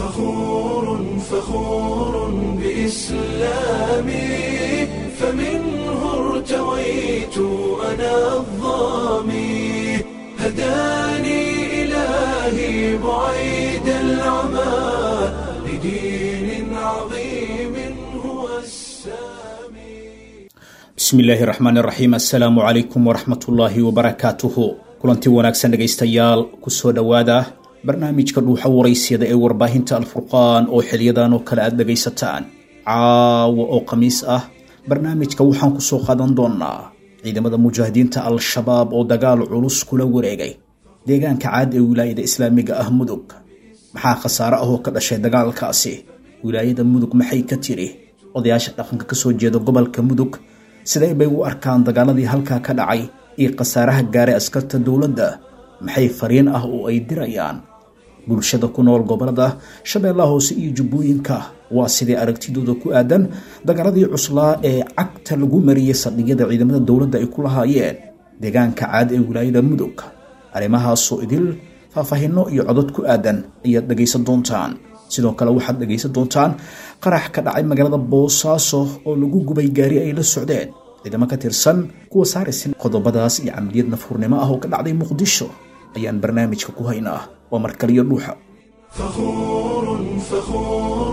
فخور فخور بإسلامي فمنه ارتويت أنا الظامي هداني إلهي بعيد العمى لدين عظيم هو السامي bismi illaahi raxmaan raxiim assalaamu calaykum waraxmatullaahi wabarakaatuhu kulanti wanaagsan dhegaystayaal kusoo dhowaada barnaamijka dhuuxa waraysyada ee warbaahinta alfurqaan oo xiliyadan oo kale aada dhegaysataan caawa oo khamiis ah barnaamijka waxaan kusoo qaadan doonaa ciidamada mujaahidiinta al-shabaab oo dagaal culus kula wareegay deegaanka caad ee wilaayada islaamiga ah mudug maxaa khasaare ah oo ka dhashay dagaalkaasi wilaayada mudug maxay ka tiri odayaasha dhaqanka kasoo jeeda gobolka mudug sidee bay u arkaan dagaaladii halkaa ka dhacay iyo khasaaraha gaaray askarta dowladda maxay fariin ah oo ay dirayaan bulshada ku nool gobolada shabeellaha hoose iyo jubbooyinka waa sidee aragtidooda ku aadan dagaaladii cuslaa ee cagta lagu mariyey saldhigyada ciidamada dowladda ay ku lahaayeen deegaanka caad ee wilaayada mudug arrimahaasoo idil faahfaahinno iyo codod ku aadan ayaad dhegaysan doontaan sidoo kale waxaad dhegaysan doontaan qarax ka dhacay magaalada boosaaso oo lagu gubay gaari ay la socdeen ciidamo ka tirsan kuwa saaraysan qodobadaas iyo camaliyad nafhurnimo ah oo ka dhacday muqdisho ayaan barnaamijka ku haynaa waa markaliyo dhuuxa فخور فخور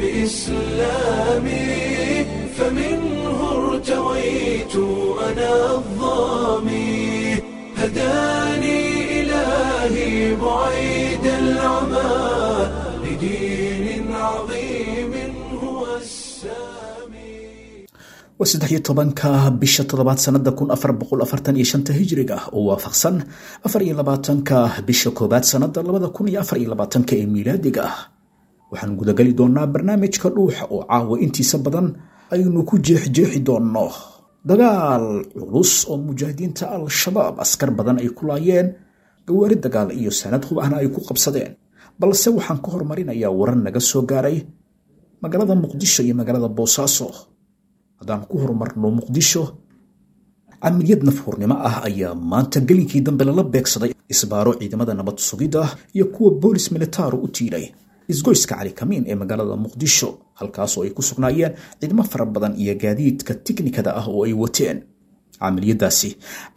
بإسلامي فمنه ارتويت أنا الظامي هداني إلهي بعيد العمى لدين عظيم هو السامي waa saddex iyo tobanka bisha toddobaad sanada kun afar boqol afartan iyo shanta hijriga oo waafaqsan afar iyo labaatanka bisha koowaad sanada labada kun iyo afar iyo labaatanka ee miilaadiga ah waxaan gudageli doonaa barnaamijka dhuuxa oo caawa intiisa badan aynu ku jeexjeexi doonno dagaal culus oo mujaahidiinta al-shabaab askar badan ay ku laayeen gawaari dagaal iyo sanad hub ahna ay ku qabsadeen balse waxaan ka hormarinayaa warar naga soo gaaray magaalada muqdisho iyo magaalada boosaaso haddaan ku horumarno muqdisho camaliyad nafhurnimo ah ayaa maanta gelinkii dambe lala beegsaday isbaaro ciidamada nabad sugidda iyo kuwa boolis militaaru u tiilay isgoyska cali kamiin ee magaalada muqdisho halkaasoo ay ku sugnaayeen ciidamo fara badan iyo gaadiidka tiknikada ah oo ay wateen camaliyadaasi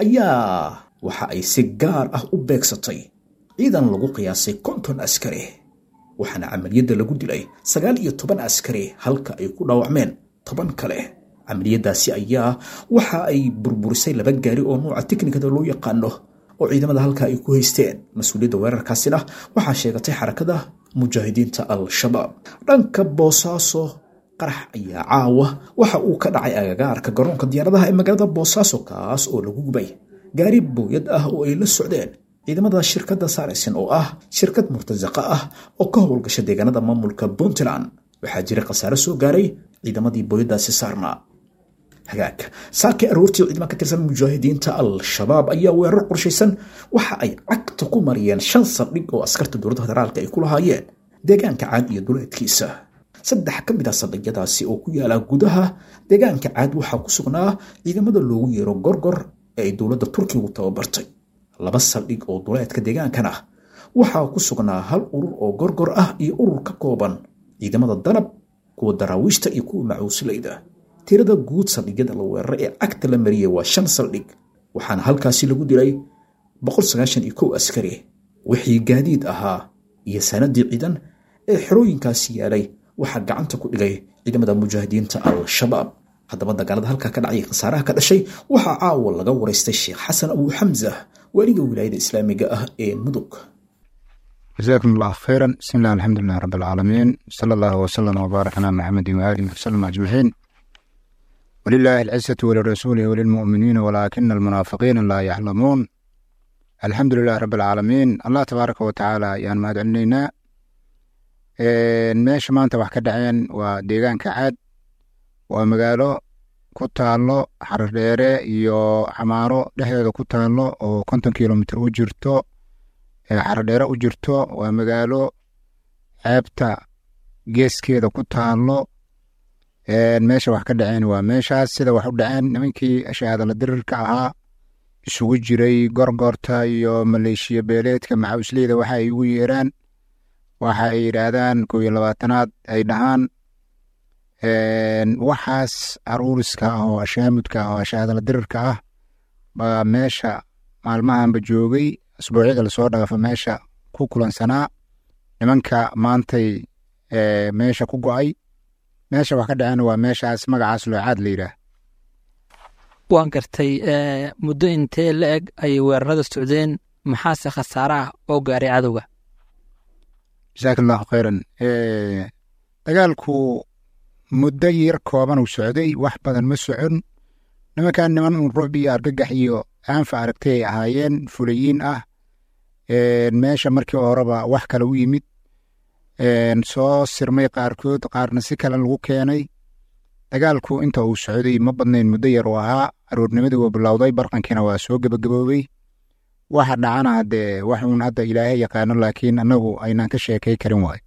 ayaa waxa ay si gaar ah u beegsatay ciidan lagu qiyaasay konton askari waxaana camaliyadda lagu dilay sagaal iyo toban askari halka ay ku dhaawacmeen toban kale camaliyadaasi ayaa waxa ay burburisay laba gaari oo nuuca tiknikada loo yaqaano oo ciidamada halkaa ay ku haysteen mas-uuliyadda weerarkaasina waxaa sheegatay xarakada mujaahidiinta al-shabaab dhanka boosaaso qarax ayaa caawa waxa uu ka dhacay agagaarka garoonka diyaaradaha ee magaalada boosaaso kaas oo lagu gubay gaari booyad ah oo ay la socdeen ciidamada shirkadda saaraysan oo ah shirkad murtasaqa ah oo ka howlgasha deegaanada maamulka puntland waxaa jira khasaare soo gaaray ciidamadii booyadaasi saarnaa hagaag saakii aroortii ciidama ka tirsan mujaahidiinta al-shabaab ayaa weerar qorshaysan waxa ay cagta ku mariyeen shan saldhig oo askarta dowladda federaalka ay ku lahaayeen deegaanka caad iyo duleedkiisa saddex ka mid ah saldhigyadaasi oo ku yaala gudaha deegaanka caad waxaa ku sugnaa ciidamada loogu yeero gorgor ee ay dowladda turkigu tababartay laba saldhig oo duleedka deegaankana waxaa ku sugnaa hal urur oo gorgor ah iyo urur ka kooban ciidamada danab kuwa daraawiishta iyo kuwa macuusilayda tirada guud saldhigyada la weeraray ee cagta la mariyey waa shan saldhig waxaana halkaasi lagu dilay askari wixii gaadiid ahaa iyo sanadii ciidan ee xerooyinkaasi yaalay waxaa gacanta ku dhigay ciidamada mujaahidiinta al-shabaab haddaba dagaalada halkaa ka dhacay khasaaraha ka dhashay waxaa caawa laga waraystay sheekh xasan abuu xamsa waaliga wilaayada islaamiga ah ee mudug جزاكم الله خيرا بسم الله الحمد لله رب العالمين صلى الله وسلم وبارك على محمد وآله وسلم أجمعين ولله العزة ولرسوله وللمؤمنين ولكن المنافقين لا يعلمون الحمد لله رب العالمين الله تبارك وتعالى يان ما دعنينا meesha maanta wax ka dhaceen waa deegaanka caad waa magaalo ku taalo xardheere iyo xamaaro dhexdeeda ku taalo oo konton kilomitr u jirto xardheere u jirto waa magaalo ceebta geeskeeda ku taalo meesha wax ka dhaceen waa meeshaas sida wax u dhaceen nimankii shahaadala dirirka ahaa isugu jiray gorgorta iyo maleeshiya beeleedka macawisleyda waxa ay ugu yeeraan waxa ay yidhaahdaan kow iyo labaatanaad ay dhahaan waxaas aruuriska ah oo ashaamudka ah oo ashaadala dirirka ah baa meesha maalmahanba joogay asbuucyada lasoo dhaafa meesha ku kulansanaa nimanka maantay meesha ku go'ay meesha wax ka dhaceen waa meeshaas magacaas loocaad la yidhaah waan gartay muddo intee la eg ayay weerarada socdeen maxaase khasaare ah oo gaaray cadowga jasaaka allahu khayran dagaalku muddo yar kooban uu socday wax badan ma socon nimankan niman uun rucb iyo argagax iyo aanfa aragtay ay ahaayeen fulayiin ah meesha markii horeba wax kale u yimid soo sirmay qaarkood qaarna si kale lagu keenay dagaalku inta uu socday ma badnayn muddo yar uu ahaa aroornimadii wuu bilowday barqankiina waa soo gebagaboobey waxa dhacana haddee wax uun hadda ilaahay yaqaano laakiin annagu aynaan ka sheekay karin waayo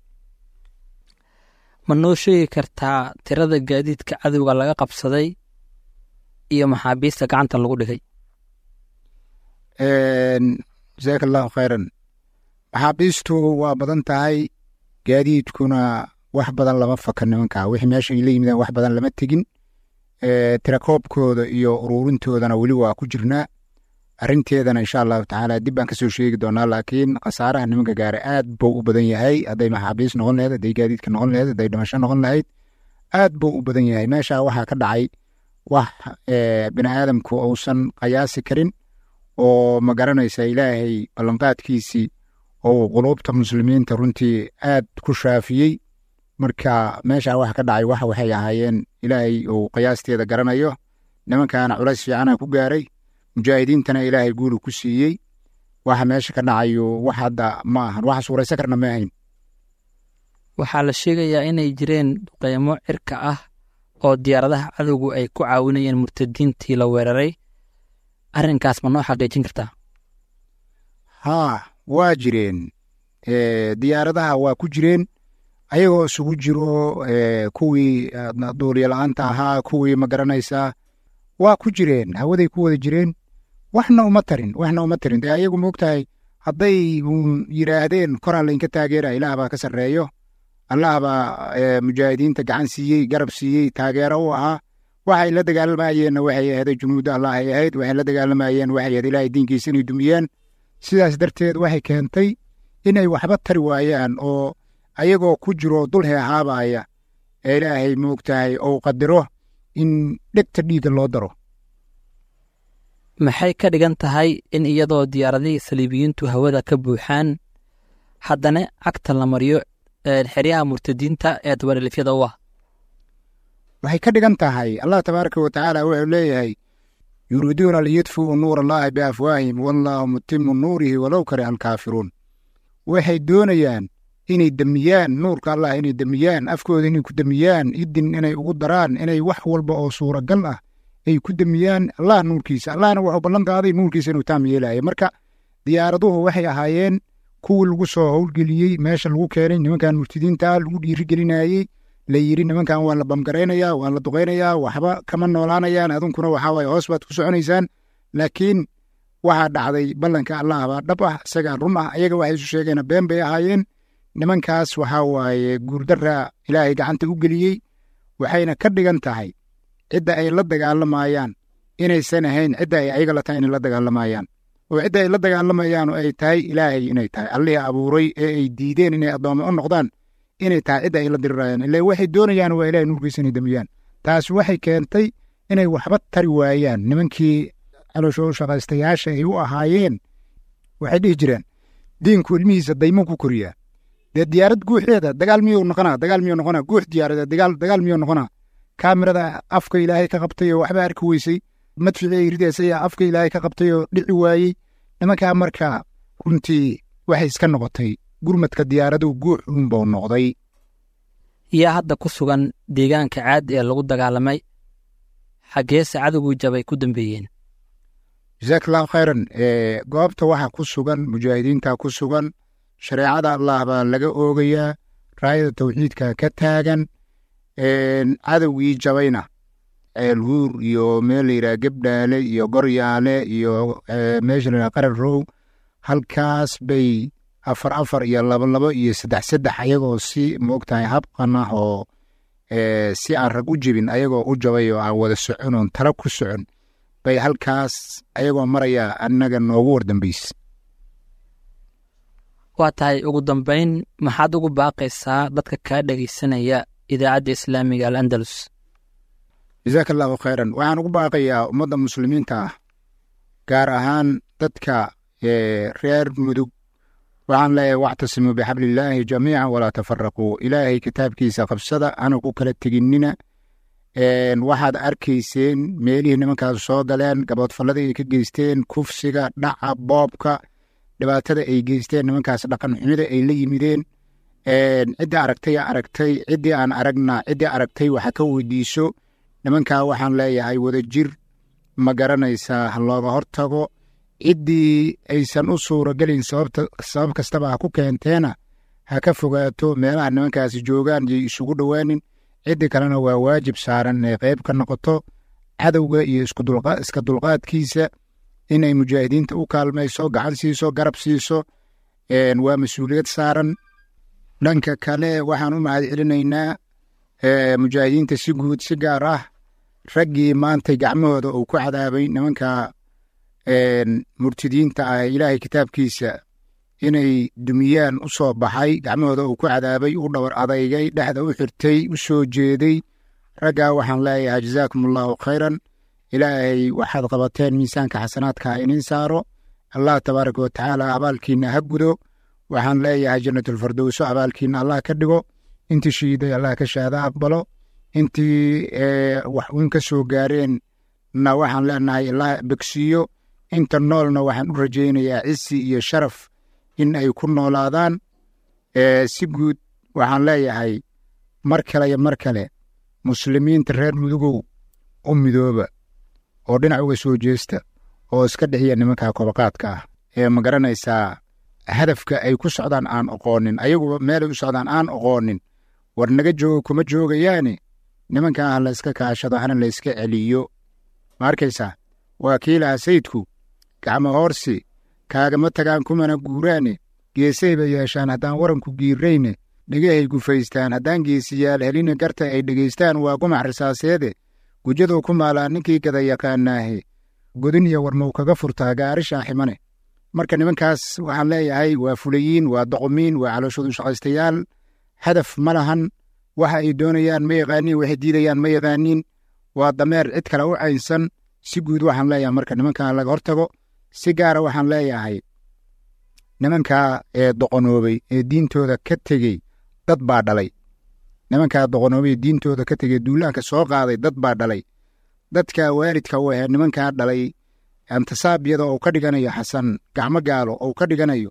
ma noo sheegi kartaa tirada gaadiidka cadowga laga qabsaday iyo maxaabiista gacanta lagu dhigay jasaaka allahu khayran maxaabiistu waa badan tahay gaadiidkuna wax badan lama faka nimanka wixii meesha ay la yimideen wax badan lama tegin tirakoobkooda iyo uruurintoodana weli waa ku jirnaa arrinteedana insha allahu tacaala dib baan kasoo sheegi doonaa laakiin khasaaraha nimanka gaara aad buu u badan yahay hadday maxaabiis noqon laheyd hadday gaadiidka noqon laheyd hadday dhimasho noqon lahayd aad buu u badan yahay meesha waxaa ka dhacay wax bini aadamku uusan qayaasi karin oo ma garanaysa ilaahay ballanqaadkiisii oo quluubta muslimiinta runtii aad ku shaafiyey marka meesha waxa ka dhacay waxa waxay ahaayeen ilaahay uu qiyaasteeda garanayo nimankaana culays fiicana ku gaaray mujaahidiintana ilaahay guulu ku siiyey waxa meesha ka dhacayo wax hadda ma ahan waxa suuraysa karna ma ahayn waxaa la sheegayaa inay jireen duqeymo cirka ah oo diyaaradaha cadowgu ay ku caawinayeen murtadiintii la weeraray arrinkaas ma noo xaqiijin kartaa haa waa jireen diyaaradaha waa ku jireen ayagoo isugu jiro kuwii duuliyola-aanta ahaa kuwii ma garanaysaa waa ku jireen hawaday ku wada jireen waxna uma tarin waxna uma tarin dee ayagu moogtahay hadday uun yidhaahdeen koraa laynka taageera ilaah baa ka sarreeyo allah baa mujaahidiinta gacan siiyey garab siiyey taageero u ahaa waxay la dagaalamayeenna waxay ahaday junuudda allah ay ahayd waxay la dagaalamayeen waxay ahayd ilaahay diinkiisa inay dumiyaan sidaas darteed waxay keentay inay waxba tari waayaan oo ayagoo ku jiro dul heehaabaya ee ilaahay moogtahay ou qadiro in dhegta dhiigga loo daro maxay ka dhigan tahay in iyadoo diyaaradihii saliibiyiintu hawada ka buuxaan haddana cagta la mariyo xeryaha murtadiinta ee dabarilifyada u ah waxay ka dhigan tahay allah tabaaraka wa tacaala wuxuu leeyahay yuriiduuna liyudfuu nuur allaahi biafwaahim wallaahu mutimu nuurihi walow kariha alkaafiruun waxay doonayaan inay demiyaan nuurka allah inay demiyaan afkooda inay ku demiyaan idin inay ugu daraan inay wax walba oo suuragal ah ay ku demiyaan allah nuurkiisa allahna wuxuu ballan qaaday nuurkiisa inuu taam yeelaya marka diyaaraduhu waxay ahaayeen kuwii lagu soo howlgeliyey meesha lagu keenay nimankan murtidiinta lagu dhiirigelinayey la yiri nimankan waa la bamgaraynayaa waa la duqaynayaa waxba kama noolaanayaan adunkuna waxaa waye hoos baad ku soconaysaan laakiin waxaa dhacday ballanka allah baa dhab ah isagaa run ah ayaga waxay isu sheegeen been bay ahaayeen nimankaas waxaa waaye guurdarra ilaahay gacanta u geliyey waxayna ka dhigan tahay cidda ay la dagaalamayaan inaysan ahayn cidda ay ayaga la tahay inay la dagaalamayaan oo cidda ay la dagaalamayaan oo ay tahay ilaahay inay tahay allihii abuuray ee ay diideen inay addoome u noqdaan inay tahay cidda ay la dirirayaan ila waxay doonayaan waa ilahay nuurkiisa inay demiyaan taas waxay keentay inay waxba tari waayaan nimankii calooshoo shaqaystayaasha ay u ahaayeen waxay dhihi jireen diinku ilmihiisa daymo ku koriyaa dee diyaarad guuxeeda dagaal miyuu noqonaa dagaal miyuu noqonaa guux diyaaradeed dagaal dagaal miyuu noqonaa kaamirada afka ilaahay ka qabtay oo waxba arki weysay madficii rideesaya afka ilaahay ka qabtay oo dhici waayey nimankaa markaa runtii waxay iska noqotay gurmadka diyaaradu guux uunbau noqday yaa hadda ku sugan deegaanka caad ee lagu dagaalamay xaggeese cadowgii jabay ku dambeeyeen jasaak allahu khayran goobta waxaa ku sugan mujaahidiinta ku sugan shareecada allah baa laga oogayaa raayada tawxiidka ka taagan cadowgii jabayna ceelhuur iyo meel layidhaha gebdhaale iyo goryaale iyo meesha layidhaha qarar row halkaas bay afar afar iyo labo labo iyo saddex saddex ayagoo si moogtahay habqan ah oo si aan rag u jebin ayagoo u jabay oo aan wada socon oon tala ku socon bay halkaas ayagoo maraya annaga noogu wardambaysa waa tahay ugu dambayn maxaad ugu baaqaysaa dadka kaa dhegaysanaya idaacadda islaamiga al andalus jasaaka allahu khayran waxaan ugu baaqayaa ummadda muslimiinta ah gaar ahaan dadka reer mudug waxaan leeyahay wactasimuu bixablillaahi jamiican walaa tafaraquu ilaahay kitaabkiisa qabsada hana ku kala teginnina waxaad arkayseen meelihii nimankaas soo galeen gaboodfalladii ay ka geysteen kufsiga dhaca boobka dhibaatada ay geysteen nimankaas dhaqan xumida ay la yimideen ciddii aragtay aragtay ciddii aan aragna ciddii aragtay waxa ka weydiiso nimankaa waxaan leeyahay wadajir ma garanaysaa ha looga hortago ciddii aysan u suuragelin sabab kastaba ha ku keenteena ha ka fogaato meelaha nimankaasi joogaan yay isugu dhowaanin ciddii kalena waa waajib saaran inay qayb ka noqoto cadowga iyo iska dulqaadkiisa inay mujaahidiinta u kaalmayso gacan siiso garab siiso waa mas-uuliyad saaran dhanka kale waxaan u mahad celinaynaa mujaahidiinta si guud si gaar ah raggii maantay gacmahooda uu ku cadaabay nimanka murtidiinta ah ilaahay kitaabkiisa inay dumiyaan u soo baxay gacmahooda uu ku cadaabay u dhowr adaygay dhexda u xirtay u soo jeeday raggaa waxaan leeyahay jazaakum allaahu khayran ilaahay waxaad qabateen miisaanka xasanaadka iniin saaro allah tabaaraka wa tacaala abaalkiina ha gudo waxaan leeyahay jannatulfardowso abaalkiina allah ka dhigo intii shiiday allah ka shaada aqbalo intii wax uun ka soo gaareen na waxaan leenahay allah begsiiyo inta noolna waxaan u rajaynayaa cisi iyo sharaf in ay ku noolaadaan si guud waxaan leeyahay mar kale iyo mar kale muslimiinta reer mudugow u midooba oo dhinac uga soo jeesta oo iska dhixiya nimanka kobaqaadka ah ee ma garanaysaa hadafka ay ku socdaan aan oqoonin ayaguba meelay u socdaan aan oqoonin war naga joogo kuma joogayaane nimankan ha layska kaashado hana layska celiyo ma arkaysaa waa kii lahaa sayidku gacmo hoorsi kaagama tagaan kumana guuraane geesay bay yeeshaan haddaan waranku giirrayne dhegahay gufaystaan haddaan geesiyaal helina garta ay dhegaystaan waa gumac risaaseede gujaduu ku maalaa ninkii gada yaqaanaahe godin iyo warmow kaga furtaa gaarishaa ximane marka nimankaas waxaan leeyahay waa fulayiin waa doqomiin waa calooshoodu shaqaystayaal hadaf ma lahan waxa ay doonayaan ma yaqaaniin waxay diidayaan ma yaqaaniin waa dameer cid kale u caynsan si guud waxaan leeyahay marka nimankan laga hortago si gaara waxaan leeyahay nimankaa ee doqonoobay ee diintooda ka tegey dad baa dhalay nimankaa doqonoobay ee diintooda ka tegey duulaanka soo qaaday dad baa dhalay dadka waalidka u ahayd nimankaa dhalay antasaabiyada ou ka dhiganayo xasan gacmo gaalo ou ka dhiganayo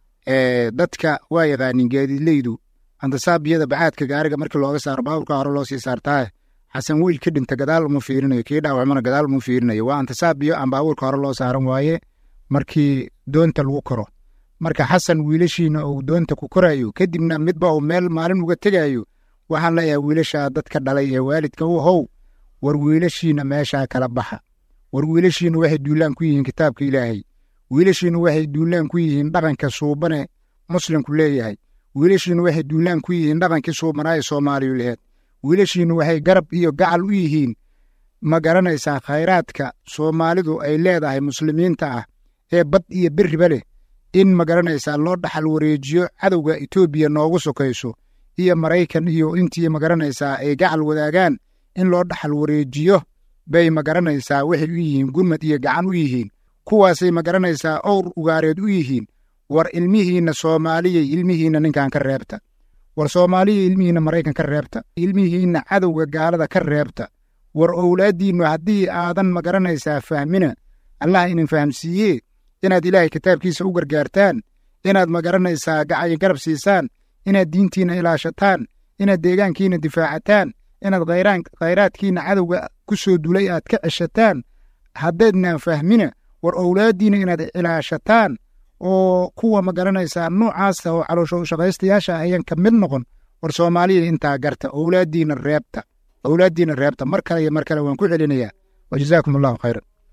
dadka waa yaqaanin gaadiidleydu antasaabiyada bacaadka gaariga markii looga saaro baawurka hore loo sii saartaa xasan wiil ka dhinta gadaal uma fiirinayo kii dhaawacmana gadaal uma fiirinayo waa antasaabiyo aan baawurka hore loo saaran waaye markii doonta lagu koro marka xasan wiilashiina uu doonta ku korayo kadibna midba uu meel maalin uga tegayo waxaan leeyahay wiilashaa dadka dhalay ee waalidka u how war wiilashiina meeshaa kala baxa war wiilashiina waxay duulaan ku yihiin kitaabka ilaahay wiilashiina waxay duulaan ku yihiin dhaqanka suubane muslimku leeyahay wiilashiina waxay duulaan ku yihiin dhaqankii suubanaaye soomaaliyu laheed wiilashiina waxay garab iyo gacal u yihiin ma garanaysaa khayraadka soomaalidu ay leedahay muslimiinta ah ee bad iyo beriba leh in ma garanaysaa loo dhaxal wareejiyo cadowga etoobiya noogu sokayso iyo maraykan iyo intii ma garanaysaa ay gacal wadaagaan in loo dhaxal wareejiyo bay ma garanaysaa waxay u yihiin gurmad iyo gacan u yihiin kuwaasay ma garanaysaa owr ugaareed u yihiin war ilmihiinna soomaaliyay ilmihiinna ninkan ka reebta war soomaaliya ilmihiinna maraykan ka reebta ilmihiinna cadowga gaalada ka reebta war owlaaddiinnu haddii aadan ma garanaysaa fahmina allah inin fahamsiiyee inaad ilaahay kitaabkiisa u gargaartaan inaad ma garanaysaa gacayo garab siisaan inaad diintiinna ilaashataan inaad deegaankiinna difaacataan inaad khayraadkiinna cadowga ku soo dulay aad ka ceshataan haddaydnaan fahmina war owlaaddiinna inaad ilaashataan oo kuwa ma garanaysaa noocaasa oo caloosho shaqaystayaasha ayan ka mid noqon war soomaaliya intaa garta owlaaddiinna reebta owlaaddiinna reebta mar kale iyo mar kale waan ku celinayaa wa jazaakum allahu khayran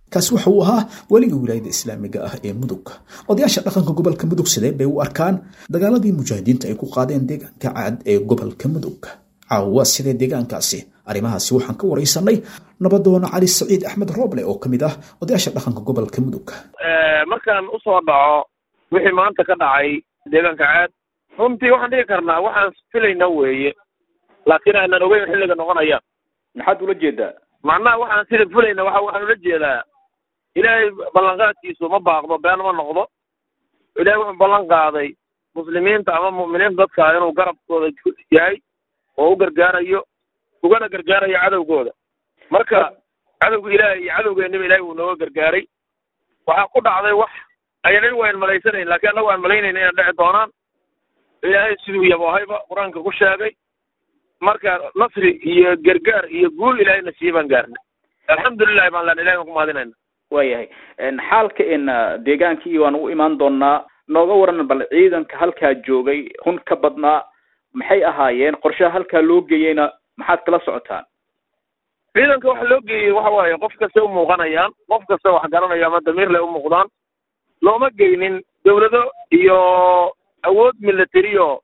kaasi waxa uu ahaa weliga wilaayada islaamiga ah ee mudug odayaasha dhaqanka gobolka mudug sidee bay u arkaan dagaaladii mujaahidiinta ay ku qaadeen deegaanka caad ee gobolka mudug caawa sidee deegaankaasi arrimahaasi waxaan ka waraysanay nabadoona cali saciid axmed rooble oo ka mid ah odayaasha dhaqanka gobolka mudug markaan usoo dhaco wixii maanta ka dhacay deegaanka caad runtii waxaan dhigi karnaa waxaan filayna weeye laakiin aanan ogeyn xilliga noqonayaan maxaad ula jeedaa macnaha waxaan sida fulayna waxa waxaan ula jeedaa ilaahay ballanqaadkiisu ma baaqdo been ma noqdo ilaahay wuxuu ballan qaaday muslimiinta ama mu'miniinta dadka inuu garabkooda yahay oo u gargaarayo ugana gargaarayo cadowgooda marka cadowga ilaahay iyo cadowgeennaba ilaahay wuu nooga gargaaray waxaa ku dhacday wax ayanan waan malaysanayn laakiin annagu aan malaynayna inay dhici doonaan ilaahay siduu yaboohayba qur-aanka ku sheegay marka nasri iyo gargaar iyo guul ilaahayna siiye baan gaarnay alxamdulilahi baan len ilahay baan ku mahadinayna waayahay xaalka in deegaankii waan u imaan doonaa nooga waran bal ciidanka halkaa joogay hun ka badnaa maxay ahaayeen qorshaha halkaa loo geeyeyna maxaad kala socotaan ciidanka waxa loo geeyey waxa waaye qof kasta u muuqanayaan qof kasta wax garanaya ama damiir leh u muuqdaan looma geynin dawlado iyo awood militariyo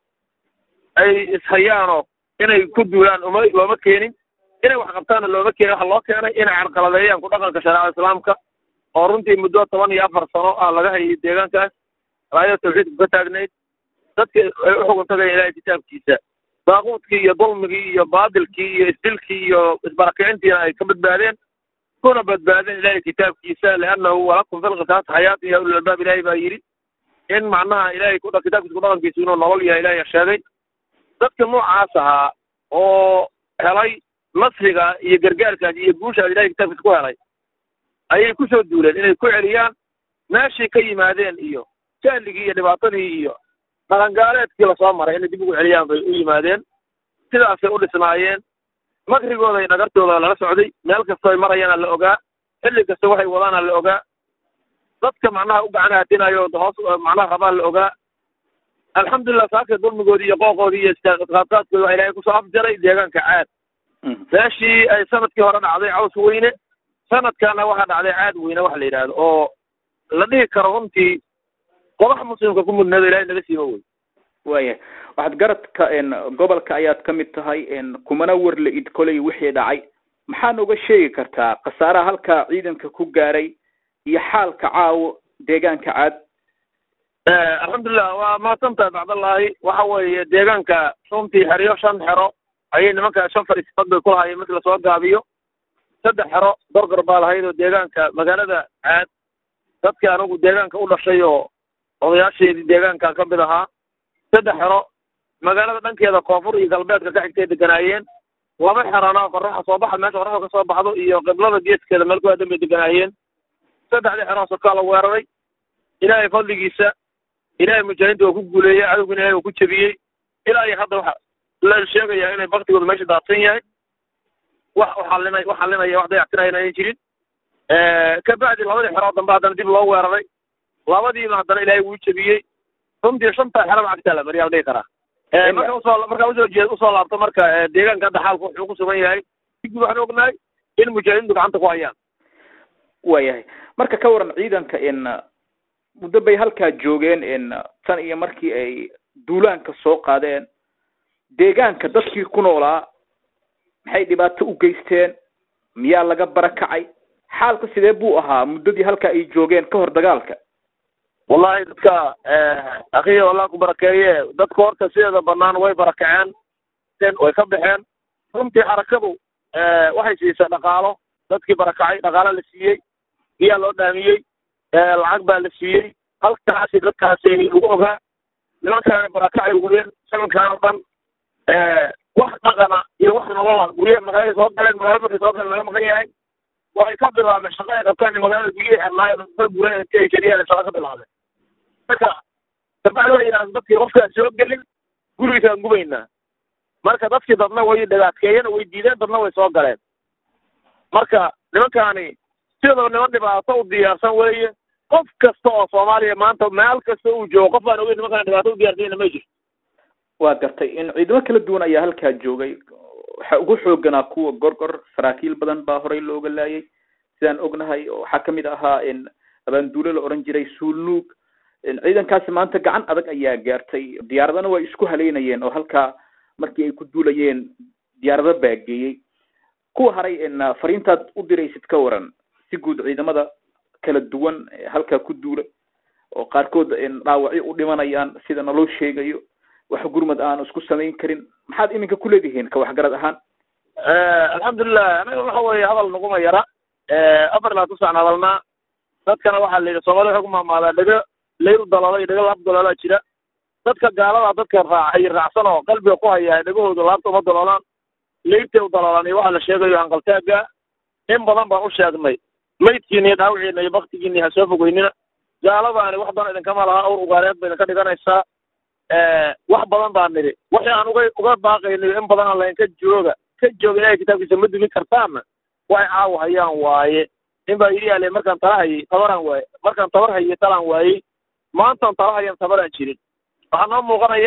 ay ishayaanoo inay ku duulaan uma looma keenin inay wax qabtaanna looma keenin waxa loo keenay inay carqaladeeyaan ku dhaqanka shareecada islaamka oo runtii muddo toban iyo afar sano ah laga hayay deegaankaas raayada tawxiidku ka taagnayd dadka ay u xugun tagayaan ilahay kitaabkiisa daaquudkii iyo dulmigii iyo baadilkii iyo isdilkii iyo isbarakicintiina ay ka badbaadeen kuna badbaadeen ilahay kitaabkiisa liannahu walakum fi lqisaas xayaati ya ulil albaab ilahay baa yidhi in macnaha ilahay ku kitaabkiisa kudhaqankiisu inuu nolol yahay ilahay sheegay dadka noocaas ahaa oo helay nasriga iyo gargaarkaas iyo guushaas ilahay kitaabkiisa ku helay ayay kusoo duuleen inay ku celiyaan meeshii ka yimaadeen iyo jahligii iyo dhibaatadii iyo dhaqangaaleedkii lasoo maray inay dib ugu celiyaan bay u yimaadeen sidaasay u dhisnaayeen makrigooda iyo dhagartooda lala socday meel kastoo ay marayaana la ogaa xilli kasta waxay wadaana la ogaa dadka macnaha u gacan haadinayo hoos macnaha rabaa la ogaa alxamdulilah saaka dulmigoodii iyo qooqoodii iyo isqaadqaadkoodi waa ilaahay kusoo afjaray deegaanka caad meeshii ay sanadkii hore dhacday caws weyne sanadkana waxaa dhacday caad weyne waxa la yidhaahdo oo la dhihi karo runtii qodax muslimka ku mudneedo ilahay naga siiba wey waaya waxaad garadka gobolka ayaad ka mid tahay kumana warla id koley wixii dhacay maxaad oga sheegi kartaa khasaaraha halkaa ciidanka ku gaaray iyo xaalka caawo deegaanka caad alxamdulilah waa mahadsantahay bacdallaahi waxa weeye deegaanka runtii xeryo shan xero ayay nimanka shan fariisadood bay ku lahaayeen markii lasoo gaabiyo saddex xero gorgor baa lahayd oo deegaanka magaalada caad dadkii anigu deegaanka u dhashay oo odayaasheedii deegaanka ka mid ahaa saddex xero magaalada dhankeeda koonfur iyo galbeedka ka xigtay deganaayeen laba xerona qoraxa soo baxa meesha qoraxda ka soo baxdo iyo qiblada geeskeeda meel kuwaadan bay deganaayeen saddexdii xerona sokaa la weeraray ilaahay fadligiisa ilaahay mujaahidiinta waa ku guuleeyey cadowgina ilahay waa ku jebiyey ilaa iyo hadda waxa la sheegayaa inay baktigooda meesha daadsan yahay wax uxallina wax xallinaya wax dayactirayana ayan jirin kabacdi labadii xeroo dambe haddana dib loo weeraray labadiiba haddana ilaahay wuu jebiyey runtii shantaa xeraba cagtaa la mariyaa la dhihi karaa marka usoo markaa usoo jeed usoo laabto marka deegaanka hadda xaalku wuxuu ku sugan yahay digdi waxaan ognahay in mujaahidiintu gacanta ku hayaan waayahay marka ka waran ciidanka in muddo bay halkaa joogeen in tan iyo markii ay duulaanka soo qaadeen deegaanka dadkii ku noolaa maxay dhibaato u geysteen miyaa laga barakacay xaalka sidee buu ahaa muddadii halkaa ay joogeen ka hor dagaalka wallahi dadka akhiya allah ku barakeeye dadka horta sideeda banaan way barakaceen way ka baxeen runtii xarakadu waxay siisay dhaqaalo dadkii barakacay dhaqaalo la siiyey biyaa loo dhaamiyey lacag baa la siiyey halkaasi dadkaasi lagu ogaa nimankaana barakacay guryen sanadkaan oo dhan wax dhaqana iyo wax nolola guryaha magaalada soo galeen magaalada markay soo galeen laga maqan yahay waxay ka bilaabeen shaqa ay qabtaan magaalada guryaha xirnaayo dadka guren inti ay keliyaan shaqa ka bilaabeen marka kabacdi waxay yidhahdeen dadkii qofkaan soo gelin gurigiisaan gubaynaa marka dadkii dadna way dhagaadkeeyeen way diideen dadna way soo galeen marka nimankaani sidaba niman dhibaato u diyaarsan weeye qof kasta oo soomaaliya maanta meel kasta uu joogo qof baan ogeyn nimankaan dhibaato u diyarsanyna ma jirto waa gartay in ciidamo kala duwan ayaa halkaa joogay waxa ugu xooganaa kuwa gorgor saraakiil badan baa horey looga laayay sidaan ognahay oo waxaa kamid ahaa in abaanduule la oran jiray suulnuug ciidankaasi maanta gacan adag ayaa gaartay diyaaradana waa isku haleynayeen oo halkaa markii ay ku duulayeen diyaarado baageeyey kuwa haray fariintaad u diraysid ka waran si guud ciidamada kala duwan halkaa ku duula oo qaarkood dhaawacyo u dhimanayaan sida naloo sheegayo wax gurmad aan isku samayn karin maxaad iminka kuleedihiin ka waxgarad ahaan alxamdulilah anaga waxa weeye hadal naguma yara afar ilaa tusaan hadalnaa dadkana waxaa la yidhi soomali waxay ku maamaadaa dhego layl daloolo iyo dhego laab daloolaa jira dadka gaalada dadka raacay raacsan oo qalbiga ku haya dhegahooda laabta uma daloolaan leybtay u daloolaan iyo waxa la sheegayo hanqaltaaga in badan baan u sheegnay maydkiina iyo dhaawiciina iyo baktigiina ha soo fogeynina gaaladaani wax dan idinkama laha awr ugaareed ba idinka dhiganaysaa wax badan baan nidhi wixii aan uga uga baaqaynayo in badan aan lahayn ka jooga ka jooga ilahay kitaabkiisa ma dumin kartaanna waxay caawa hayaan waaye in baa yidhi ale markaan tala hayay tabaraan waaye markaan tabar hayay talaan waayey maantaan tala hayan tabaraan jirin waxaa noo muuqanaya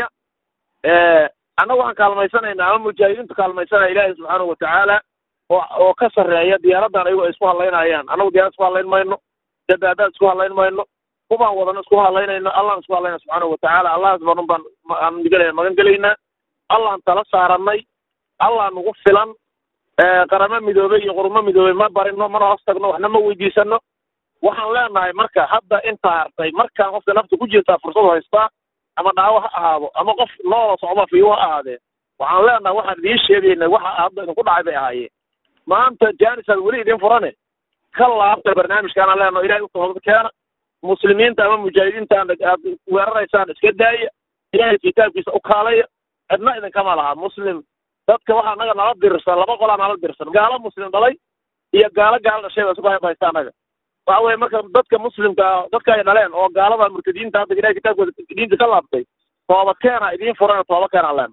annaga waxaan kaalmaysanaynaa ama mujaahidiintu kaalmaysanaya ilaahay subxaanahu watacaala oo oo ka sarreeya diyaaradan ayago ay isku hadlaynayaan annagu diyaarad isku hadlayn mayno dadaadaad isku hadlayn mayno kubaan wadano isku hadlaynayno allahn isku hadlayna subxaanahu watacaala allahas badan baan aan digalaya magan gelaynaa allahan tala saaranay allah nagu filan qaramo midoobey iyo qurumo midoobey ma barino mana hoos tagno waxna ma weydiisano waxaan leenahay marka hadda inta hartay markaan qofka nafta ku jirtaa fursad haystaa ama dhaawo ha ahaado ama qof noola socdo fiiwo ha ahaadee waxaan leenahay waxaan idiin sheegayna waxa hadda idinku dhacay bay ahaayeen maanta jaanisaad weli idin furane ka laabta barnaamijkaanaan leenaho ilahay u toobad keena muslimiinta ama mujaahidiinta aad weeraraysaan iska daaya ilaahay kitaabkiisa u kaalaya cidna idinkama laha muslim dadka waxaa naga nala dirsan laba qolaa nala dirsan gaalo muslim dhalay iyo gaalo gaalo dhashay ba isku haysta annaga waxa weye marka dadka muslimka dadka ay dhaleen oo gaalada murtadiinta hadda ilahay kitaabkooda diinta ka laabtay tooba keena idiin furan tooba keena leen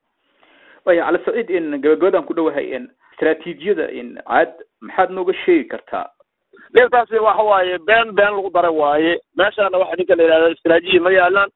waya cali saciid in gabagabadaan ku dhowahay in istraatiijiyada in caad maxaad nooga sheegi kartaa dhirtaasi waxa waaye been been lagu daray waaye meeshaana waxa ninka la yidhahda istraajiya ma yaalaan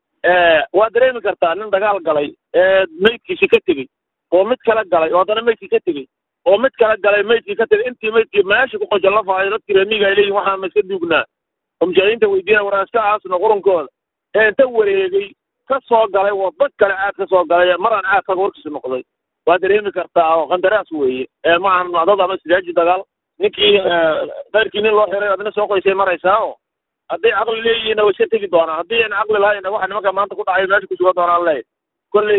waa dareemi kartaa nin dagaal galay ee maydkiisi ka tegey oo mid kala galay oo haddana maydkii ka tegey oo mid kala galay maydkii ka tegey intii maydkii meesha ku qojo la faayo dadkii reemiga ay leeyihin waxaan ma iska duugnaa oo mujaahidiinta weydiina waraan iska aasno qurunkooda ee inta wareegay ka soo galay waddo kale caad ka soo galay maraan caadkaga warkiisi noqday waa dareemi kartaa oo qandaraas weeye ee ma ahan dad ama istidaaji dagaal ninkii keyrkii nin loo xiray adna soo qoysay maraysaa oo hadday caqli leeyihiinna way iska tegi doonaan haddii aan caqli lahayna waxa nimanka maanta ku dhacay meesha ku sugan doonaan leeyahy kolley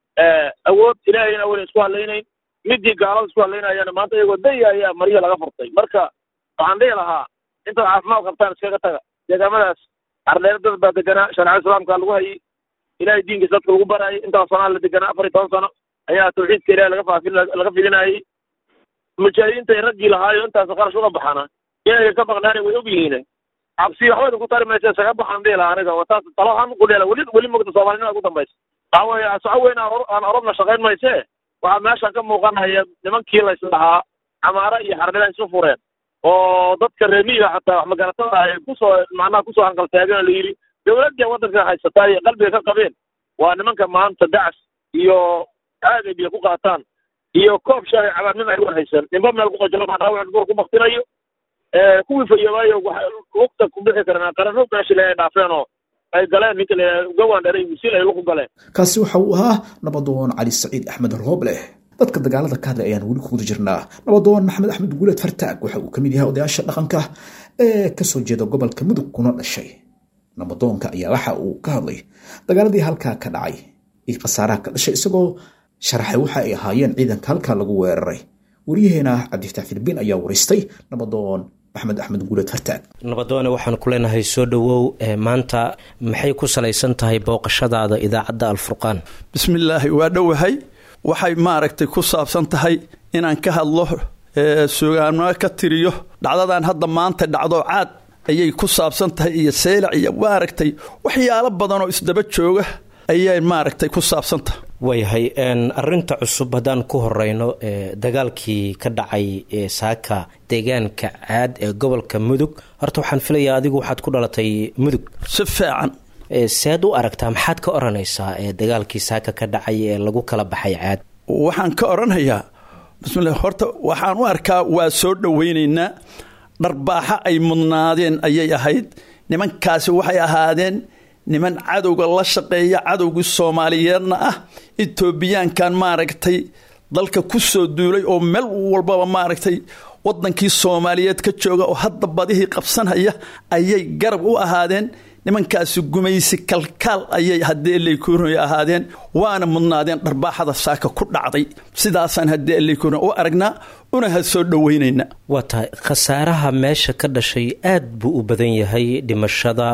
awood ilaahayna wayna isku hadlaynayn midii gaalada isku hadlaynayana maanta iyagoo daya ayaa marya laga furtay marka waxaan dhihi lahaa intaad caafimaad qabtaan iskaga taga deegaamadaas ardheer dad baa deganaa shareecada islaamka lagu hayay ilahay diinkiisa dadka lagu barayay intaas sanaa la deganaa afar iyo toban sano ayaa tawxiidka ilahi laga faafin laga fidinayay mujaahidiinta ay raggii lahaayo intaas qarash uga baxana inay ka baqnaana way og yihiin cabsi waxba idinku tari maysa isaga baxaan dhihi lahaa aniga taas talo ahaan ku dheela weli weli mogta soomaalinimada ugu dambaysa waxa weeye soco weyn aan aan orobna shaqayn mayse waxaa meeshan ka muuqanaya nimankii la isdhahaa camaare iyo xardhila isu fureen oo dadka reemiga xataa wax magaratada ay kusoo macnaha kusoo hanqaltaageen oo la yidhi dawladda waddanka haysataa iyo qalbiga ka qabeen waa nimanka maanta dacas iyo aagay biyo ku qaataan iyo koob shaahi cabaan min ay war haysan nimba meel ku qajalo maa dhaawac buur ku baktinayo kuwii fayoobayo lugta ku bixi karaan qarano meesha le ay dhaafeen oo ay galeen ninka la gawaan dheray wisil ay luku galeen kaasi waxa uu ahaa nabadoon cali saciid axmed roobleh dadka dagaalada ka hadlay ayaan weli ku guda jirnaa nabadoon maxamed axmed guuleed fartaag waxa uu ka mid yahay odayaasha dhaqanka ee kasoo jeeda gobolka mudug kuna dhashay nabadoonka ayaa waxa uu ka hadlay dagaaladii halkaa ka dhacay iyo khasaaraha ka dhashay isagoo sharaxay waxa ay ahaayeen ciidanka halkaa lagu weeraray waryaheena cabdifataax filbiin ayaa waraystay nabadoon axmed axmed guuleed fartaag nabadoone waxaan ku leenahay soo dhowow maanta maxay ku salaysan tahay booqashadaada idaacadda alfurqaan bismillaahi waa dhowahay waxay maaragtay ku saabsan tahay inaan ka hadlo sugaano ka tiriyo dhacdadan hadda maanta dhacdo caad ayay ku saabsan tahay iyo seylac iyo maaragtay waxyaalo badan oo isdaba jooga ayay maaragtay ku saabsan tahay waayahay arinta cusub haddaan ku horeyno dagaalkii ka dhacay saaka deegaanka caad ee gobolka mudug horta waxaan filayaa adigu waxaad ku dhalatay mudug si fiican sead u aragtaa maxaad ka odhanaysaa dagaalkii saaka ka dhacay ee lagu kala baxay caad waxaan ka odhanayaa bismillah horta waxaan u arkaa waa soo dhowaynaynaa dharbaaxa ay mudnaadeen ayay ahayd nimankaasi waxay ahaadeen niman cadowga la shaqeeya cadowgii soomaaliyeedna ah etoobiyaankan maaragtay dalka ku soo duulay oo meel walbaba maaragtay wadankii soomaaliyeed ka jooga oo hadda badihii qabsanhaya ayay garab u ahaadeen nimankaasi gumaysi kalkaal ayay haddii eleykuuroy ahaadeen waana mudnaadeen dharbaaxada saaka ku dhacday sidaasaan haddii eleykuuroy u aragnaa una ha soo dhoweynayna waa tahay khasaaraha meesha ka dhashay aad buu u badan yahay dhimashada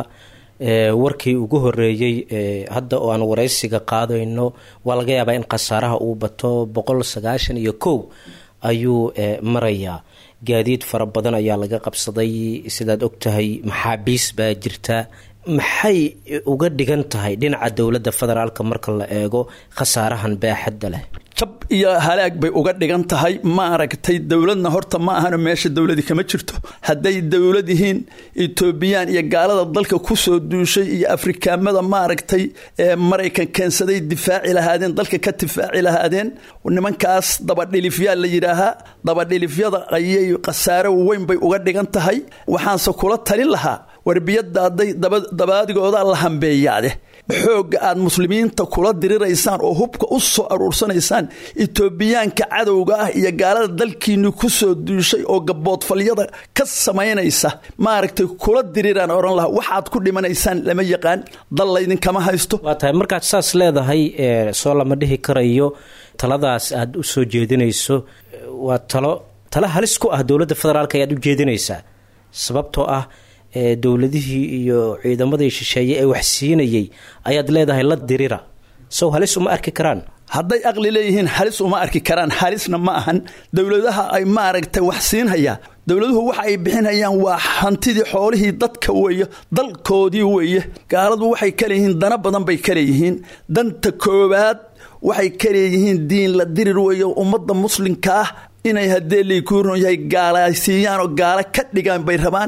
warkii ugu horeeyey hadda oo aan waraysiga qaadayno waa laga yaabaa in khasaaraha uu bato boqol sagaashan iyo kow ayuu marayaa gaadiid fara badan ayaa laga qabsaday sidaad og tahay maxaabiis baa jirta maxay uga dhigan tahay dhinaca dowladda federaalka marka la eego khasaarahan baaxadda leh jab iyo halaag bay uga dhigan tahay ma aragtay dowladna horta ma ahano meesha dowladi kama jirto hadday dowlad yihiin etoobiyaan iyo gaalada dalka kusoo duushay iyo afrikaamada maaragtay ee maraykan keensaday difaaci lahaadeen dalka ka difaaci lahaadeen nimankaas dabadhilifyaa la yidhaahaa dabadhilifyada ayay khasaaro weyn bay uga dhigan tahay waxaanse kula talin lahaa warbiyadda hadday dabaadigooda la hambeeyaade xoogga aad muslimiinta kula diriraysaan oo hubka u soo aruursanaysaan etoobiyaanka cadowga ah iyo gaalada dalkiinni ku soo duushay oo gaboodfalyada ka samaynaysa maaragtay kula diriraan odhan laha waxaad ku dhimanaysaan lama yaqaan dal laydinkama haysto waa tahay markaad saas leedahay soo lama dhihi karayo taladaas aad u soo jeedinayso waa talo talo halis ku ah dowladda federaalk ayaad u jeedinaysaa sababtoo ah dowladihii iyo ciidamadii shisheeye ee wax siinayay ayaad leedahay la dirira sow halis uma arki karaan hadday aqli leeyihiin halis uma arki karaan halisna ma ahan dowladaha ay maaragtay wax siinhayaa dowladuhu waxa ay bixinhayaan waa hantidii xoolihii dadka weeye dalkoodii weeye gaaladu waxay ka leeyihiin dana badan bay ka leeyihiin danta koowaad waxay ka leeyihiin diin la dirir weeye ummadda muslimka ah inay haddee laykuuron yahay gaalaysiiyaan oo gaalo ka dhigaan bay rabaan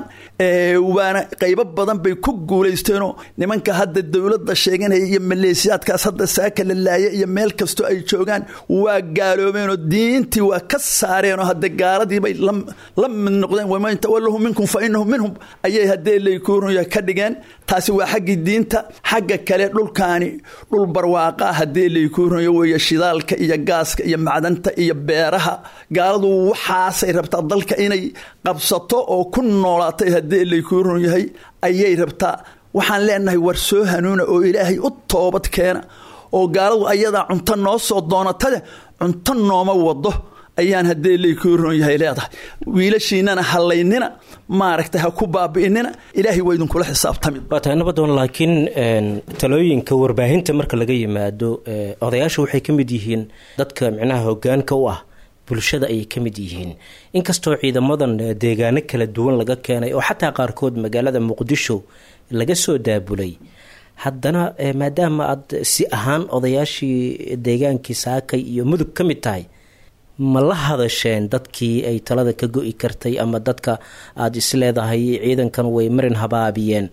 waana qaybo badan bay ku guulaysteenoo nimanka hadda dowladda sheeganaya iyo maleesiyaadkaas hadda saaka la laaya iyo meel kastoo ay joogaan waa gaaloobeenoo diintii waa ka saareenoo hadde gaaladiibay la mid noqdeen waman tawallahu minkum fa inahum minhum ayay haddee laykuuron yahay ka dhigeen taasi waa xaggii diinta xagga kale dhulkaani dhul barwaaqaa haddee laykuuron weeye shidaalka iyo gaaska iyo macdanta iyo beeraha gaaladu waxaasay rabtaa dalka inay qabsato oo ku noolaatay haddii laykuuron yahay ayay rabtaa waxaan leenahay war soo hanuuna oo ilaahay u toobad keena oo gaaladu ayadaa cunto noo soo doonatade cunto nooma wado ayaan haddee laykuuron yahay leedahay wiilashiinana hallaynina maaragtay ha ku baabi'inina ilaahay waa idinkula xisaabtami waa tahay nabadoon laakiin talooyinka warbaahinta marka laga yimaado odayaasha waxay ka mid yihiin dadka micnaha hogaanka u ah bulshada ayay ka mid yihiin inkastoo ciidamadan deegaano kala duwan laga keenay oo xataa qaarkood magaalada muqdisho laga soo daabulay haddana maadaama aad si ahaan odayaashii deegaankii saakay iyo mudug ka mid tahay ma la hadasheen dadkii ay talada ka go-i kartay ama dadka aada isleedahay ciidankan way marin habaabiyeen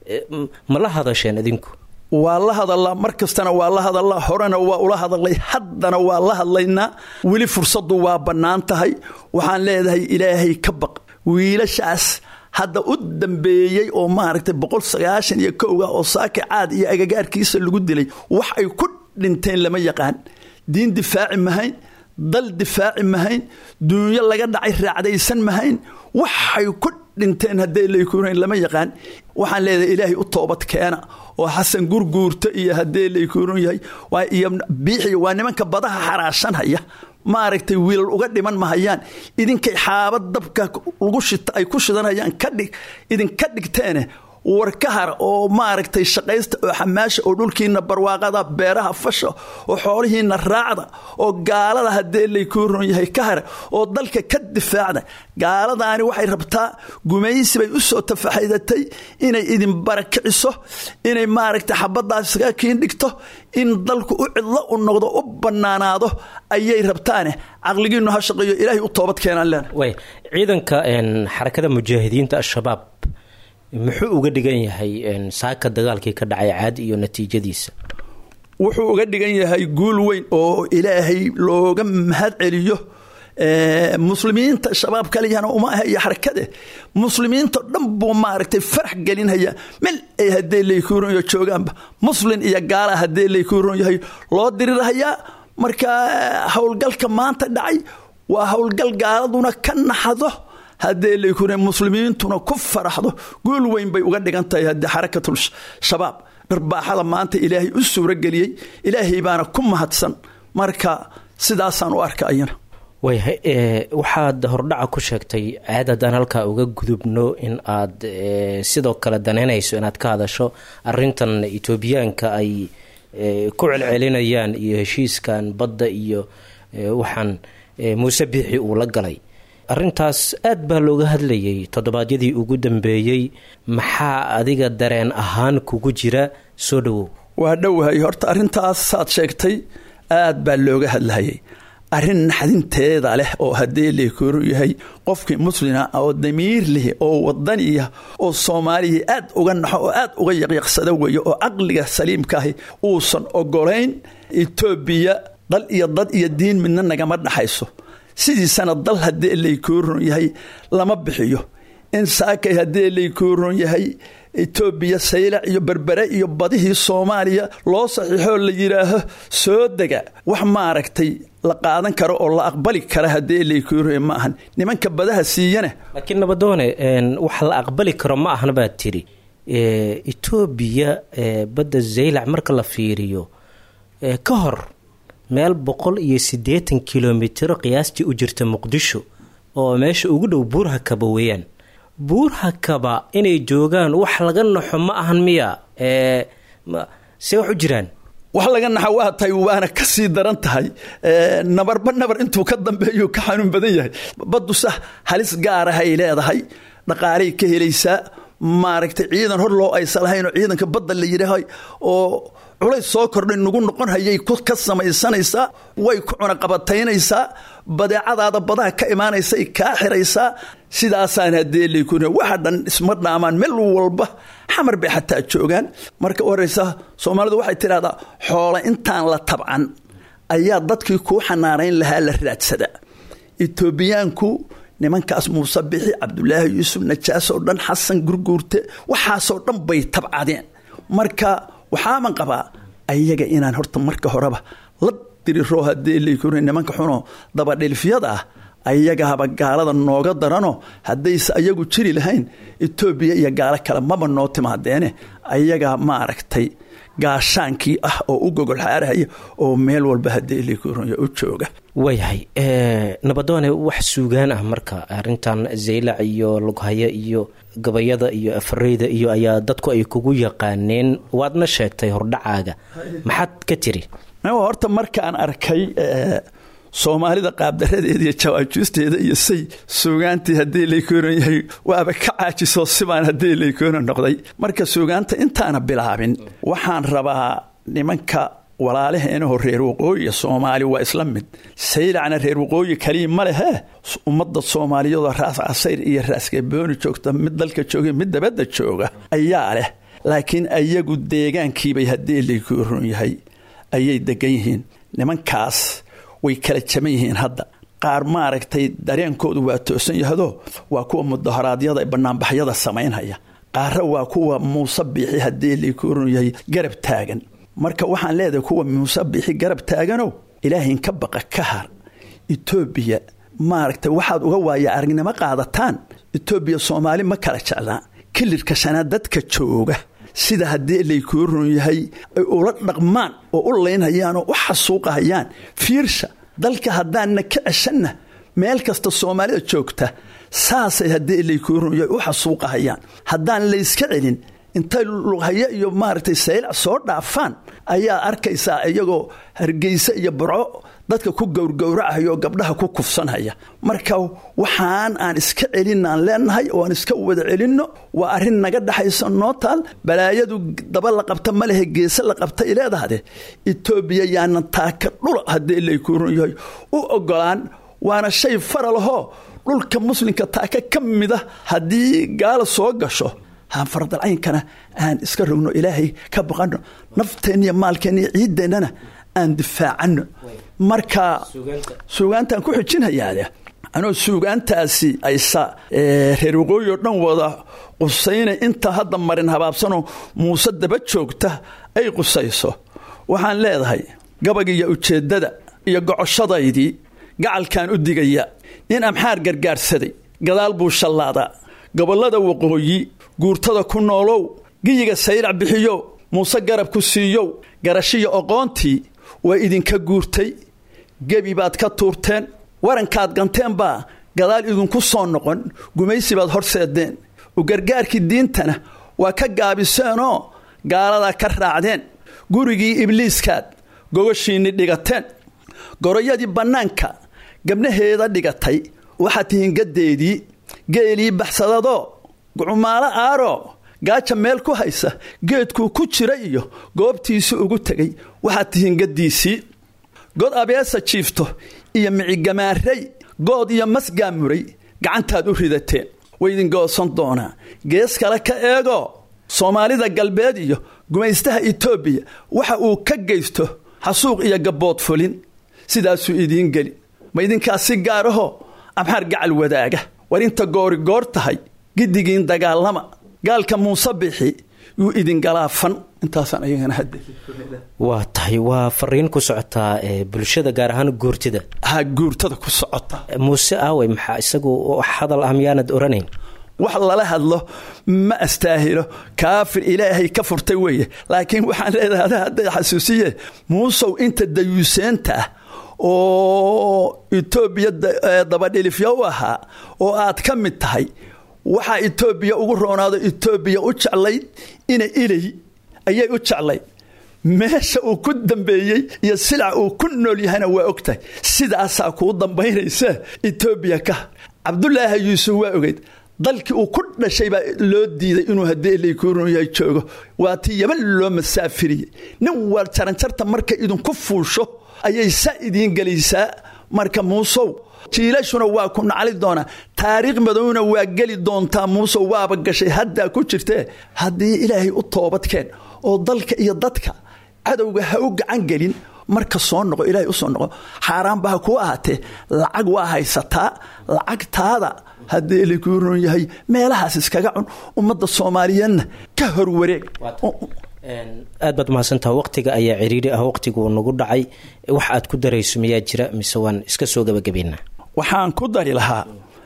ma la hadasheen idinku waa la hadallaa mar kastana waa la hadallaa horena waa ula hadalay haddana waa la hadlaynaa weli fursaddu waa bannaan tahay waxaan leedahay ilaahay ka baq wiilashaas hadda u dambeeyey oo maaragtay boqol sagaashan iyo kowga oo saaka caad iyo agagaarkiisa lagu dilay wax ay ku dhinteen lama yaqaan diin difaaci mahayn dal difaaci mahayn duunyo laga dhacay raacdaysan mahayn waxay ku dhinteen haddee laykuunayn lama yaqaan waxaan leedahay ilaahay u toobad keena oo xasan gurguurta iyo haddee laykuuran yahay iyo biixi waa nimanka badaha xaraashanhaya maaragtay wiilal uga dhiman mahayaan idinkay xaabad dabka lagu shita ay ku shidanayaan kadhig idinka dhigteene war ka har oo maaragtay shaqaysta oo xamaasha oo dhulkiina barwaaqada beeraha fasha oo xoolihiina raacda oo gaalada haddee laykuuron yahay ka har oo dalka ka difaacda gaaladaani waxay rabtaa gumaysi bay u soo tafaxaydatay inay idin barakiciso inay maaragtay xabadaas isaga kiin dhigto in dalku u cidlo u noqdo u bannaanaado ayay rabtaane caqligiinu ha shaqeeyo ilaahay u toobad keenaan leena way ciidanka xarakada mujaahidiinta al-shabaab muxuu uga dhigan yahay saaka dagaalkii ka dhacay caadi iyo natiijadiisa wuxuu uga dhigan yahay guul weyn oo ilaahay looga mahad celiyo muslimiinta shabaab kaliyana uma aha iyo xarakade muslimiinto dhan buu maaragtay farax gelinhaya mel ay haddee laykuuronyo joogaanba muslin iyo gaala haddee laykuuron yahay loo dirirhayaa marka howlgalka maanta dhacay waa howlgal gaaladuna ka naxdo haddee laykure muslimiintuna ku faraxdo guul weyn bay uga dhigan tahay haddee xarakatul shabaab dharbaaxada maanta ilaahay u suurageliyey ilaahay baana ku mahadsan marka sidaasaan u arka ayana waayahay waxaad hordhaca ku sheegtay aad haddaan halkaa uga gudubno in aad sidoo kale danaynayso inaad ka hadasho arintan etoobiyaanka ay ku celcelinayaan iyo heshiiskan badda iyo waxaan muuse biixi uu la galay arintaas aad baa looga hadlayay toddobaadyadii ugu dambeeyey maxaa adiga dareen ahaan kugu jira soo dhowow waa dhowahay horta arrintaas saad sheegtay aad baa looga hadlahayay arrin naxdinteeda leh oo haddee leekooru yahay qofkii muslima oo damiir leh oo wadaniya oo soomaaliya aad uga naxo oo aad uga yaqyaqsada weeye oo caqliga saliimkaahi uusan ogolayn etoobiya dal iyo dad iyo diin midna nagama dhaxayso sidiisana dal haddee laykooron yahay lama bixiyo in saakay haddee laykooron yahay etoobiya saylac iyo berbere iyo badihii soomaaliya loo saxiixoo la yidhaaho soo dega wax maaragtay la qaadan karo oo la aqbali kara haddee laykooron ma ahan nimanka badaha siiyana laakiin nabadoone wax la aqbali karo ma ahna baad tiri etoobiya badda zaylac marka la fiiriyo ka hor meel boqol iyo siddeetan kilomitiro qiyaastii u jirta muqdisho oo meesha ugu dhow buurhakaba weeyaan buurhakaba inay joogaan wax laga naxo ma ahan miya see wax u jiraan wax laga naxa waa tahay waana ka sii daran tahay nabarba nabar intuu ka dambeeyu ka xanuun badan yahay baddu sah halis gaarahay leedahay dhaqaalay ka helaysaa maaragtay ciidan hor loo aysa lahaynoo ciidanka badda la yidhaahay oo culays soo kordhay nagu noqon hayay ka samaysanaysaa way ku cunaqabataynaysaa badeecadaada badaha ka imaanaysay kaa xiraysaa sidaasaan haddee laykun waxa dhan isma dhaamaan meel walba xamar bay xataa joogaan marka u horeysa soomaalidu waxay tidhahdaa xoola intaan la tabcan ayaa dadkii kuu xanaanayn lahaa la raadsadaa etoobiyaanku nimankaas muuse bixi cabdulaahi yuusuf najaasoo dhan xasan gurguurte waxaasoo dhan bay tabcadeen marka waxaaman qabaa ayaga inaan horta marka horeba la diriro haddee laykun nimanka xunoo dabadhilfyada ah ayagahaba gaalada nooga darano haddayse ayagu jiri lahayn etoobiya iyo gaalo kale maba noo timaadeene ayagaa maaragtay gaashaankii ah oo u gogol xaarahaya oo meel walba haddee laykun u jooga waayahay nabadoone wax suugaan ah marka arintan zaylac iyo lughaya iyo gabayada iyo afareyda iyo ayaa dadku ay kugu yaqaaneen waadna sheegtay hordhacaaga maxaad ka tiri horta markaan arkay soomaalida qaabdaradeeda iyo jawaajuusteeda iyo say suugaantii haddii laykoonan yahay waaba ka caajisoo sibaan haddii laykoonan noqday marka suugaanta intaana bilaabin waxaan rabaa nimanka walaalaheenaho reer waqooyiya soomaali waa isla mid saylacna reer waqooyi kaliya ma lehe ummadda soomaaliyadoo raas casayr iyo raasgabooni joogta mid dalka jooga mid dabadda jooga ayaa leh laakiin ayagu deegaankiibay haddii laykooron yahay ayay degan yihiin nimankaas way kala jaban yihiin hadda qaar maaragtay dareenkoodu waa toosan yahdo waa kuwa mudaharaadyada banaanbaxyada samaynhaya qaarra waa kuwa muuse biixi haddii laykooron yahay garab taagan marka waxaan leedahay kuwa muuse biixi garab taaganow ilaahayn ka baqa ka har etoobiya maaragtay waxaad uga waaya aragnimo qaadataan etoobiya soomaali ma kala jeclaa kilirka shanaad dadka jooga sida haddii laykooron yahay ay ula dhaqmaan oo u laynhayaan oo u xasuuqahayaan fiirsha dalka haddaanna ka ceshanna meel kasta soomaalida joogta saasay haddii laykooron yahay u xasuuqahayaan haddaan layska celin intay lughaya iyo maaragtay saylac soo dhaafaan ayaa arkaysaa iyagoo hargeysa iyo burco dadka ku gowrgowracaya oo gabdhaha ku kufsanhaya marka waxaan aan iska celinaan leenahay oo aan iska wada celinno waa arrin naga dhexaysa noo taal balaayadu daba la qabta ma lehe geese la qabta ileedahde etoobiya yaanan taaka dhula haddii laykuuran yahay u ogolaan waana shay faralahoo dhulka muslimka taaka ka mida haddii gaala soo gasho haan faradalcaynkana aan iska rogno ilaahay ka baqanno nafteenna iyo maalkeenna iyo ciiddeennana aan difaacano marka suugaantaan ku xijinhayaade anoo suugaantaasi aysa reer waqooyi oo dhan wada qusayna inta hadda marin habaabsanoo muuse daba joogta ay qusayso waxaan leedahay gabagiyo ujeeddada iyo gocoshadaydii gacalkaan u digaya nin amxaar gargaarsaday gadaal buu shallaadaa gobollada waqooyi guurtada ku noolow giyiga saylac bixiyow muuse garab ku siiyow garashiya oqoontii waa idinka guurtay gebi baad ka tuurteen warankaad ganteen baa gadaal idinku soo noqon gumaysi baad horseedeen u gargaarkii diintana waa ka gaabiseenoo gaaladaa ka raacdeen gurigii ibliiskaad gogashiinni dhigateen goroyadii bannaanka gabnaheeda dhigatay waxaad tihiin gaddeedii geelii baxsadadoo gucumaalo aaroo gaaja meel ku haysa geedkuu ku jira iyo goobtiisii ugu tegay waxaad tihiin gaddiisii god abeesa jiifto iyo micigamaarey good iyo masgaamuray gacantaad u ridateen waydin goosan doonaa gees kale ka eegoo soomaalida galbeed iyo gumaystaha etoobiya waxa uu ka geysto xasuuq iyo gabbood fulin sidaasuu idiin geli ma idinkaas si gaarahoo amxaar gacal wadaaga war inta goorigoor tahay giddigiin dagaalama gaalka muuse bixi yuu idin galaafan intaasaan ayagana hadde waa tahay waa fariin ku socotaa bulshada gaar ahaan guurtida ha guurtada ku socota muuse aawey maxaa isagu hadal ah miyaanad oranayn wax lala hadlo ma astaahilo kaafir ilaahay ka furtay weeye laakiin waxaan leedahay ada hadday xasuusiye muusow inta dayuuseenta ah oo etoobiya dabadhilifya u ahaa oo aad ka mid tahay waxaa etoobiya ugu roonaado etoobiya u jeclayd ina ilay ayay u jeclayd meesha uu ku dambeeyey iyo silac uu ku nool yahayna waa ogtahay sidaasaa kuu dambaynaysa etoobiya ka cabdulaahi yuusuf waa ogeyd dalkii uu ku dhashay baa loo diiday inuu haddii ilaykuuruyahay joogo waa tii yaban loo masaafiriyey nin waar jaranjarta marka idinku fuusho ayay saa idiin gelaysaa marka muusow jiilashuna waa ku nacli doonaa taariikh madowna waa geli doontaa muusow waaba gashay haddaa ku jirtee haddii ilaahay u toobadkeen oo dalka iyo dadka cadowga ha u gacan gelin marka soo noqo ilaahay u soo noqo xaaraanba ha kuu ahaatee lacag waa haysataa lacagtaada haddii ilikuuron yahay meelahaas iskaga cun ummadda soomaaliyeedna ka horwareeg aad baad mahadsantaha waqtiga ayaa ciriiri ah waqtiguu nagu dhacay wax aad ku darayso miyaa jira mise waan iska soo gabagabaynaa waxaan ku dari lahaa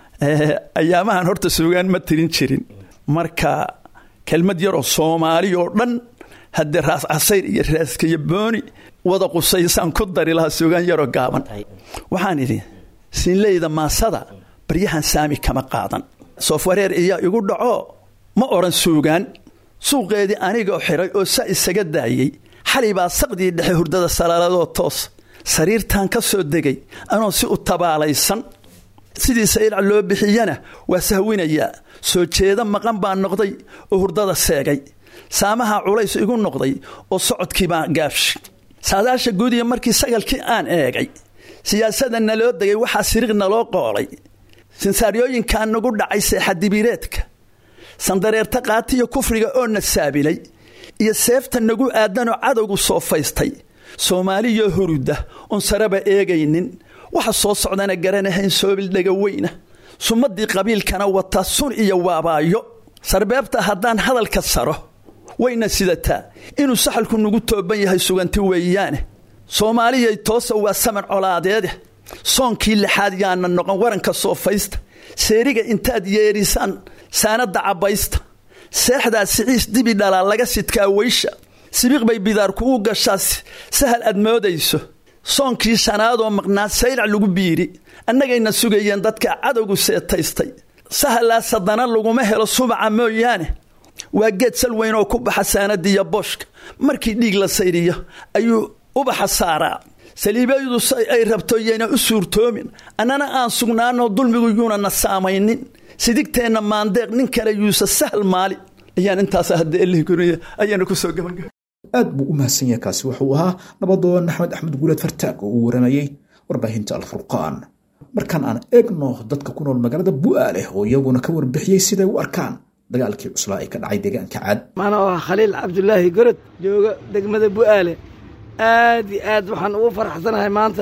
ayaamahan horta suugaan ma tirin jirin marka kelmad yaroo soomaali oo dhan haddee raas casayr iyo raaskaiyo booni wada qusaysaan ku dari lahaa suugaan yaroo gaaban waxaan idhi siinleyda maasada baryahan saami kama qaadan soofwareer iyaa igu dhaco ma odhan suugaan suuqeedii anigoo xiray oo sa isaga daayey xalay baa saqdii dhexe hurdada salaaladoo toos sariirtan ka soo degay anoo si u tabaalaysan sidii saylac loo bixiyana waa sahwinayaa soo jeeda maqan baa noqday oo hurdada seegay saamaha culays igu noqday oo socodkii baa gaabshay saadaasha guudiya markii sagalkii aan eegay siyaasada naloo degay waxaa siriq naloo qoolay sinsaaryooyinkaa nagu dhacay seexadibireedka sandareerta qaatiyo kufriga oo na saabilay iyo seefta nagu aadanoo cadowgu soo faystay soomaaliyoo hurudda oon saraba eegaynin waxa soo socdana garanahayn soobil dhegaweyna sumadii qabiilkana wata sun iyo waabaayo sarbeebta haddaan hadalka saro wayna sidataa inuu saxalku nagu tooban yahay suganti weeyaane soomaaliyay toosa waa saman colaadeede soonkii lixaad yaana noqon waranka soofaysta seeriga intaad yeerisaan saanadda cabbaysta seexdaa siciis dibi dhalaa laga sidkaa weysha sibiiq bay bidaar kugu gashaa sahal aad moodayso soonkii shanaadoo maqnaa saylac lagu biiri annagayna sugayeen dadka cadowgu seetaystay sahalaas haddana laguma helo subaca mooyaane waa geed sal weyn oo ku baxa saanadiiyo booshka markii dhiig la sayriyo ayuu ubaxa saaraa saliibaydu si ay rabto yayna u suurtoomin annana aan sugnaanoo dulmigu yuuna na saamaynin sidigteenna maandeeq nin kale yuusa sahal maali ayaan intaas hadda elihguriya ayaana ku soo gabangaba aad buu u mahadsan yahay kaasi wuxuu ahaa nabadoon axmed axmed guuleed fartaag oo uu waramayey warbaahinta alfurqaan markaan aan eegno dadka ku nool magaalada bu'aaleh oo iyaguna ka warbixiyey siday u arkaan dagaalkii cuslaa ee ka dhacay deegaanka caad maana waa khaliil cabdulaahi gorod jooga degmada bu'aale aad iyo aad waxaan ugu faraxsanahay maanta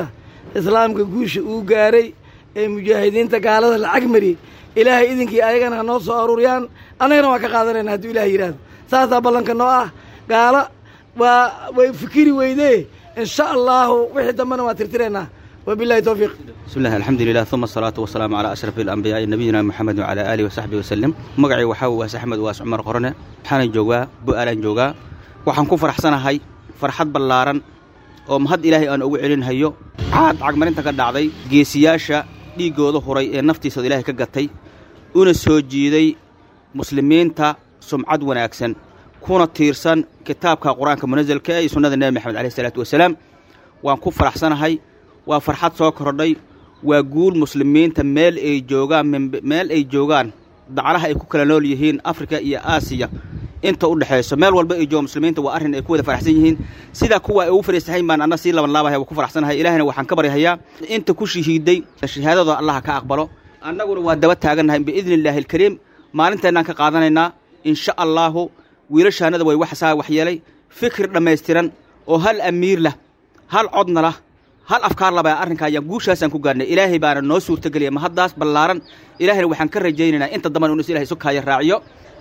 islaamka guusha uu gaaray ee mujaahidiinta gaalada lacag mariyey ilaahay idinkii ayagana ha noo soo aruuriyaan annagana waan ka qaadanayna hadduu ilaah yidhaahdo saasaa ballanka noo ah gaalo waa way fikiri weydee insha allahu wixii dambena waan tirtiraynaa wabillahi towfiiq بسم الله الحمد لله ثم الصلاة والسلام على أشرف الأنبياء نبينا محمد وعلى آله وصحبه وسلم مقعي وحاو واس أحمد واس عمر قرنة حانا جوغا بؤالان جوغا وحان كون فرحسنا هاي فرحات بلاران oo mahad ilaahay aan ugu celin hayo caad cagmarinta ka dhacday geesiyaasha dhiiggooda huray ee naftiisooda ilaahay ka gatay una soo jiiday muslimiinta sumcad wanaagsan kuna tiirsan kitaabka qur-aanka munasalka ee iyo sunnada nebi maxamed caleyh isalaatu wasalaam waan ku faraxsanahay waa farxad soo kordhay waa guul muslimiinta meel ay joogaan meel ay joogaan daclaha ay ku kala nool yihiin afrika iyo aasiya inta u dhexayso meel walba ay jooga muslimiinta waa arrin ay ku wada faraxsan yihiin sidaa kuwa ay ugu fariisahayn baan anna sii laban laabahaya waa ku faraxsanahay ilaahina waxaan ka baryahayaa inta ku shahiiday shahaadadooda allaha ka aqbalo annaguna waa daba taagannahay biidni illaahi alkariim maalinteennaan ka qaadanaynaa insha allaahu wiilashaanada way waxsaa waxyeelay fikir dhammaystiran oo hal amiir lah hal codna lah hal afkaar laba arrinkaa ayaan guushaasaan ku gaarnay ilaahay baana noo suurtageliya ma haddaas ballaaran ilaahayna waxaan ka rajaynaynaa inta damban inu ilahay sukaaya raaciyo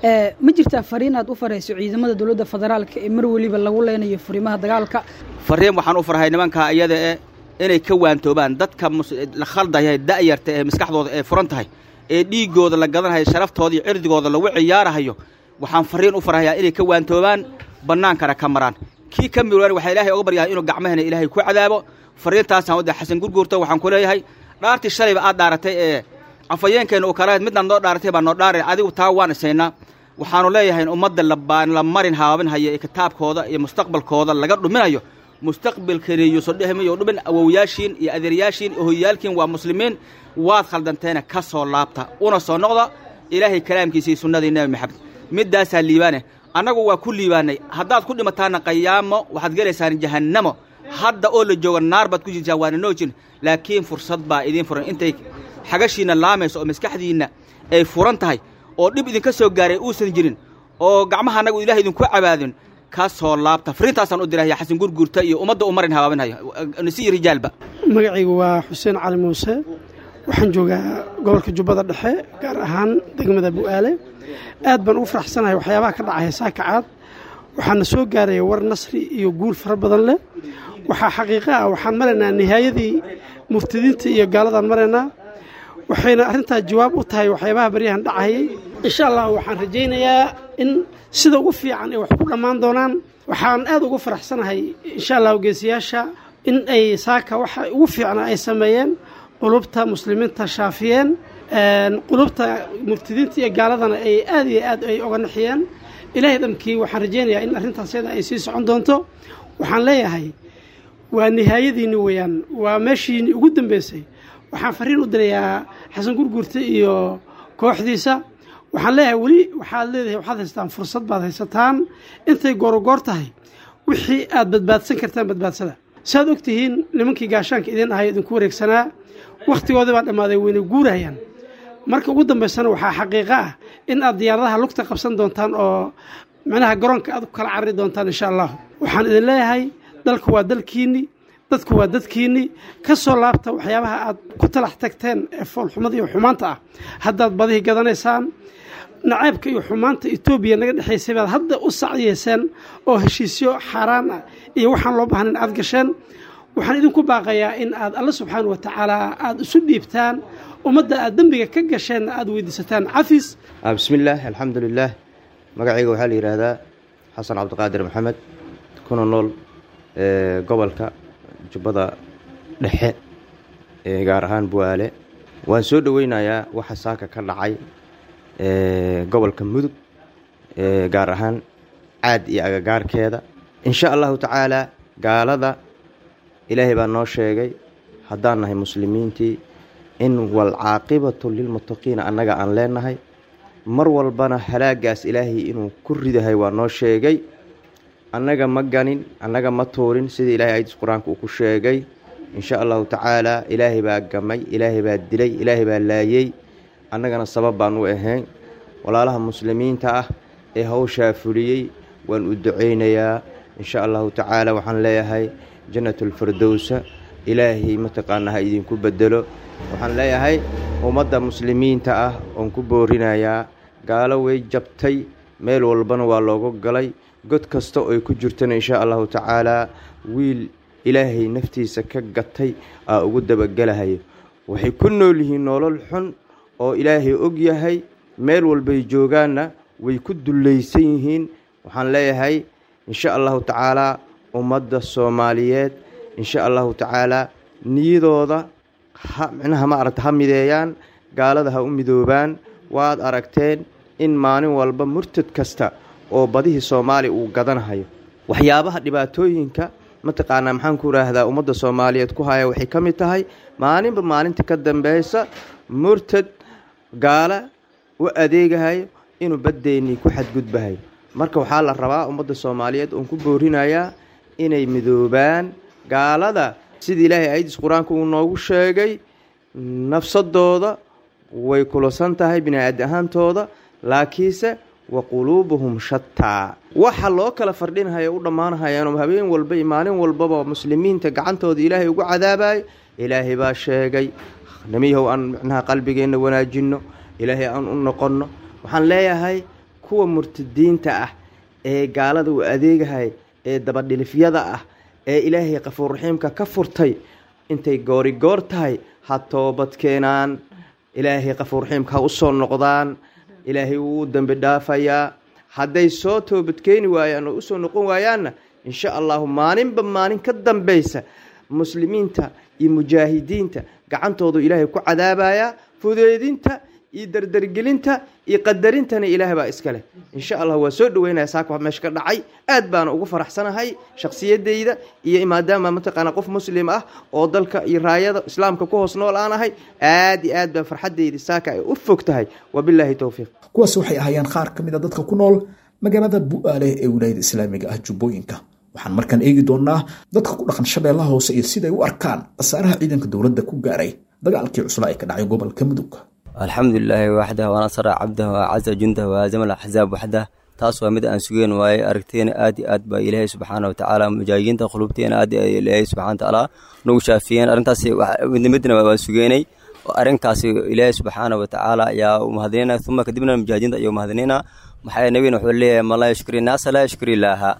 ma jirtaa fariin aad u farayso ciidamada dowladda federaalka ee mar weliba lagu leynayo furimaha dagaalka fariin waxaan u farhay nimankaa iyada e inay ka waantoobaan dadka la khaldaya da'yarta ee maskaxdooda ee furan tahay ee dhiiggooda la gadanhayo sharaftooda iyo cirdigooda lagu ciyaarahayo waxaan fariin u farhayaa inay ka waantoobaan bannaankana ka maraan kii ka miroan waxaa ilaahay oga baryahay inuu gacmahana ilaahay ku cadaabo fariintaasaan wadda xasan gurguurto waxaan ku leeyahay dhaartii shalayba aad dhaaratay ee afayeenkeenna uu kalahayd midnaad noo dhaaratay baa noo dhaaray adigu taa waan isaynaa waxaanu leeyahay in ummadda la marin haabinhaya ee kitaabkooda iyo mustaqbalkooda laga dhuminayo mustaqbalkeena yuusan dhehmayo dhumin awowyaashiin iyo adeeryaashiin iyo hoyaalkiin waa muslimiin waad khaldanteena ka soo laabta una soo noqda ilaahay kalaamkiisa iyo sunnadii nebi maxamed middaasaa liibaane annagu waa ku liibaanay haddaad ku dhimataana qayaamo waxaad gelaysaan jahannamo hadda oo la jooga naar baad ku jirtaan waana noo jirin laakiin fursad baa idiin furan intay xagashiinna laamayso oo maskaxdiinna ay furan tahay oo dhib idinka soo gaaray uusan jirin oo gacmaha annagu ilaah idinku cabaadin ka soo laabta fariintaasaan u dirahaya xasan gurgurta iyo ummadda u marin habaabinhayo nisi rijaalba magacaygu waa xuseen cali muuse waxaan joogaa gobolka jubbada dhexe gaar ahaan degmada bu'aale aad baan ugu faraxsanahay waxyaabaha ka dhacaya saakacaad waxaana soo gaaraya war nasri iyo guul fara badan leh waxaa xaqiiqo ah waxaan maraynaa nihaayadii muftidiinta iyo gaaladaan maraynaa waxayna arrintaa jawaab u tahay waxyaabaha baryahan dhacayay insha allah waxaan rajaynayaa in sida ugu fiican ay wax ku dhammaan doonaan waxaan aad ugu faraxsanahay insha allah geesiyaasha in ay saaka waxa ugu fiicnaa ay sameeyeen qulubta muslimiinta shaafiyeen qulubta muftidiinta iyo gaaladana ay aad iyo aad ay oga naxiyeen ilaahay dhamkii waxaan rajaynayaa in arrintaas yada ay sii socon doonto waxaan leeyahay waa nihaayadiinni weeyaan waa meeshiini ugu dambeysay waxaan fariin u dirayaa xasan gurgurta iyo kooxdiisa waxaan leeyahay weli waxaad leedahay waxaad haystaan fursad baad haysataan intay goorogoor tahay wixii aad badbaadsan kartaan badbaadsada saaad og tihiin nimankii gaashaanka idin ahay idinku wareegsanaa wakhtigoodii baa dhammaaday wayna guurahayaan marka ugu dambaysana waxaa xaqiiqo ah in aad diyaaradaha lugta qabsan doontaan oo micnaha garoonka aad ku kala carari doontaan insha allah waxaan idin leeyahay dalku waa dalkiinni dadku waa dadkiinni ka soo laabta waxyaabaha aad ku talax tagteen ee foolxumada iyo xumaanta ah haddaad badihii gadanaysaan nacaybka iyo xumaanta etoobiya naga dhexaysay baad hadda u sacyeyseen oo heshiisyo xaaraan ah iyo waxaan loo baahnayn aad gasheen waxaan idinku baaqayaa in aad alla subxaana wa tacaala aada isu dhiibtaan ummadda aad dembiga ka gasheenna aada weydiisataan cafis bismillaah alxamdulilaah magacayga waxaa la yidhaahdaa xasan cabdiqaadir maxamed kuna nool gobolka jubbada dhexe gaar ahaan buwaale waan soo dhoweynayaa waxa saaka ka dhacay gobolka mudug gaar ahaan caad iyo agagaarkeeda insha allahu tacaalaa gaalada ilaahay baa noo sheegay haddaan nahay muslimiintii in walcaaqibatu lilmuttaqiina annaga aan leenahay mar walbana halaagaas ilaahay inuu ku ridahay waa noo sheegay annaga ma ganin annaga ma tuurin sidii ilahay ayadis qur-aanka uu ku sheegay insha allahu tacaalaa ilaahay baa gamay ilaahay baa dilay ilaahay baa laayey annagana sabab baan u ahayn walaalaha muslimiinta ah ee hawshaa fuliyey waan u ducaynayaa insha allahu tacaala waxaan leeyahay jannatulfirdowsa ilaahay mataqaanaa ha idinku bedelo waxaan leeyahay ummadda muslimiinta ah oon ku boorinayaa gaalo way jabtay meel walbana waa looga galay god kasta oo ay ku jirtana inshaa allahu tacaalaa wiil ilaahay naftiisa ka gatay aa ugu dabagelahayo waxay ku nool yihiin nolol xun oo ilaahay og yahay meel walbay joogaanna way ku dullaysan yihiin waxaan leeyahay insha allahu tacaalaa ummadda soomaaliyeed insha allahu tacaalaa niyadooda ha micnaha ma aragta ha mideeyaan gaalada ha u midoobaan waad aragteen in maalin walba murtad kasta oo badihii soomaaliya uu gadanahayo waxyaabaha dhibaatooyinka mataqaanaa maxaan ku idhaahdaa ummadda soomaaliyeed ku haya waxay ka mid tahay maalinba maalinta ka dambeysa murtad gaala u adeegahayo inuu baddeenii ku xadgudbahayo marka waxaa la rabaa ummadda soomaaliyeed oon ku boorinayaa inay midoobaan gaalada sida ilaahay ayadiis qur-aanka uu noogu sheegay nafsadooda way kulasan tahay bini-aadi ahaantooda laakiinse wa quluubuhum shataa waxa loo kala fardhinhayo u dhammaanhayaanoo habeen walba iyo maalin walbaba muslimiinta gacantooda ilaahay ugu cadaabayo ilaahay baa sheegay namiyahow aan micnaha qalbigeenna wanaajinno ilaahay aan u noqonno waxaan leeyahay kuwa murtadiinta ah ee gaalada u adeegahay ee dabadhilifyada ah ee ilaahay qafuurraxiimka ka furtay intay goorigoor tahay ha toobad keenaan ilaahay qafuurraxiimka ha u soo noqdaan ilaahay wuu dembi dhaafayaa hadday soo toobadkeeni waayaan oo usoo noqon waayaanna insha allahu maalinba maalin ka dambeysa muslimiinta iyo mujaahidiinta gacantoodu ilaahay ku cadaabayaa fudeedinta iyo dardargelinta iyo qadarintana ilaahay baa iska leh insha allah waa soo dhaweynaya saaka wax meesha ka dhacay aad baana ugu faraxsanahay shakhsiyadeyda iyo maadaama mataqaana qof muslim ah oo dalka iyo raayada islaamka ku hoos nool aan ahay aad iyo aad baa farxadeyda saaka ay u fog tahay wabilaahi towfiiq kuwaas waxay ahaayeen qaar ka mid a dadka ku nool magaalada bu'aale ee wilaayada islaamiga ah jubbooyinka waxaan markaan eegi doonaa dadka ku dhaqan shabeellaha hoose iyo siday u arkaan khasaaraha ciidanka dowladda ku gaaray dagaalkii cuslaa ee ka dhacay gobolka mudug alxamdu lilaahi waxdah wanasara cabdah wacaza jundah waazama alaxzaab waxdah taas waa mid aan sugeen waaye aragteena aad iyo aad baa ilaahay subxaana watacaala mujaahidiinta qulubteena aad ilaahay subxana watacaala nagu shaafiyeen arrintaas midnimidna waan sugeenay arrinkaasi ilaahay subxaana watacaala ayaa u mahadinayna uma kadibna mujaahidiinta ayuu mahadinayna maxaa nabigana wuxuu leeyahay man laa yashkuri naasa laa yashkuri ilaaha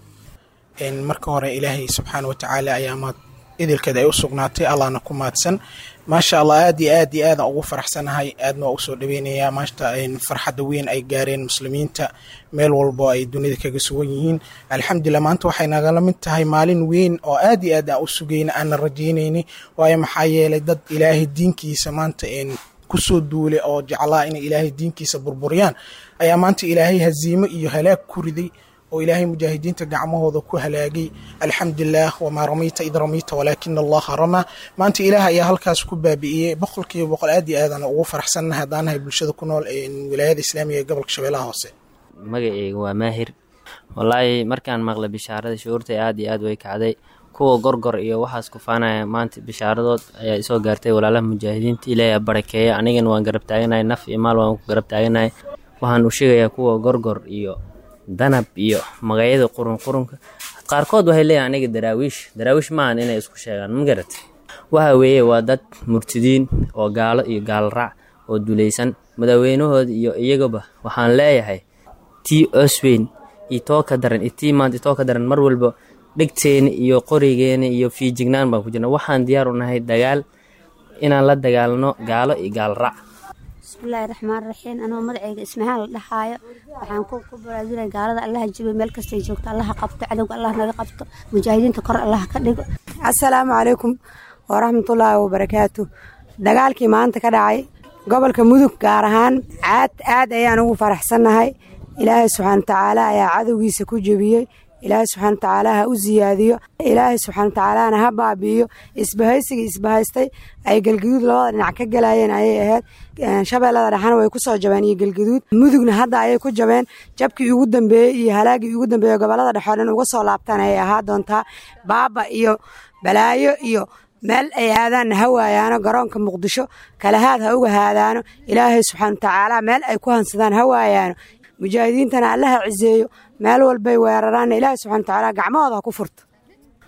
marka hore ilaahay subxaana watacaala ayaa maad idilkeeda ay u sugnaatay allahna ku maadsan maasha allah aad iyo aad iyo aadaan ugu faraxsanahay aadna waa usoo dhaweynayaa maanta farxadda weyn ay gaareen muslimiinta meel walbo ay dunida kaga sugan yihiin alxamdulilah maanta waxay nagala mid tahay maalin weyn oo aad iyo aad aan u sugayna aanna rajaynayni waayo maxaa yeelay dad ilaahay diinkiisa maanta kusoo duulay oo jeclaa inay ilaahay diinkiisa burburiyaan ayaa maanta ilaahay haziimo iyo halaag ku riday oo ilaahay mujaahidiinta gacmahooda ku halaagay alxamdulilah wamaa ramayta id ramayta walaakina allaha ramaa maanta ilaah ayaa halkaas ku baabi'iyey boqolkiiba boqol aad iyo aadaan ugu faraxsannahay haddaanahay bulshada ku nool wilaayada islaamiga ee gobolka shabeellaha hoose magaceyga waa maahir wallaahi markaan maqlay bishaarada shucuurtay aad iyo aad way kacday kuwa gorgor iyo waxaas kufaanaya maanta bishaaradood ayaa isoo gaartay walaalaha mujaahidiinta ilaahay barakeeya anigana waan garab taaganahay naf iyo maal waan ku garab taaganahay waxaan u sheegayaa kuwa gorgor iyo danab iyo magacyada qurunqurunka qaarkood waxay leeyahay aniga daraawiish daraawiish maahan inay isku sheegaan ma garat waxa weeye waa dad murtidiin oo gaalo iyo gaalraac oo dulaysan madaweynahooda iyo iyagaba waxaan leeyahay tii osweyn iyo too ka daran iyo tii maanta too ka daran mar walba dhegteena iyo qorigeena iyo fiijignaan baan ku jirna waxaan diyaar u nahay dagaal inaan la dagaalno gaalo iyo gaalraac bismillaahi raxmaan raxiim anoo magaceyga ismahaan la dhahaayo waxaan ku baraadinay gaalada allaha jibo meel kastay joogto allaha qabto cadowga allah naga qabto mujaahidiinta kor allah ka dhigo assalaamu calaykum waraxmatullaahi wabarakaatu dagaalkii maanta ka dhacay gobolka mudug gaar ahaan aad aad ayaan ugu faraxsannahay ilaahay subxaana watacaala ayaa cadowgiisa ku jebiyey ilaahay subxaana watacaala ha u siyaadiyo ilaahay subxaana watacaalana ha baabi'iyo isbahaysigii isbahaystay ay galgaduud labada dhinac ka galayeen ayay ahayd shabeellada dhexana way ku soo jabeen iyo galgaduud mudugna hadda ayay ku jabeen jabkii ugu dambeeyey iyo halaagii ugu dambeeye gobolada dhexe oo dhan uga soo laabtaan ayay ahaa doontaa baaba iyo balaayo iyo meel ay aadaanna ha waayaano garoonka muqdisho kalahaad ha uga haadaano ilaahay subxaana watacaala meel ay ku hansadaan ha waayaano mujaahidiintana allaha ciseeyo meel walbay weeraraanna ilaahay subxana watacaala gacmahooda ha ku furto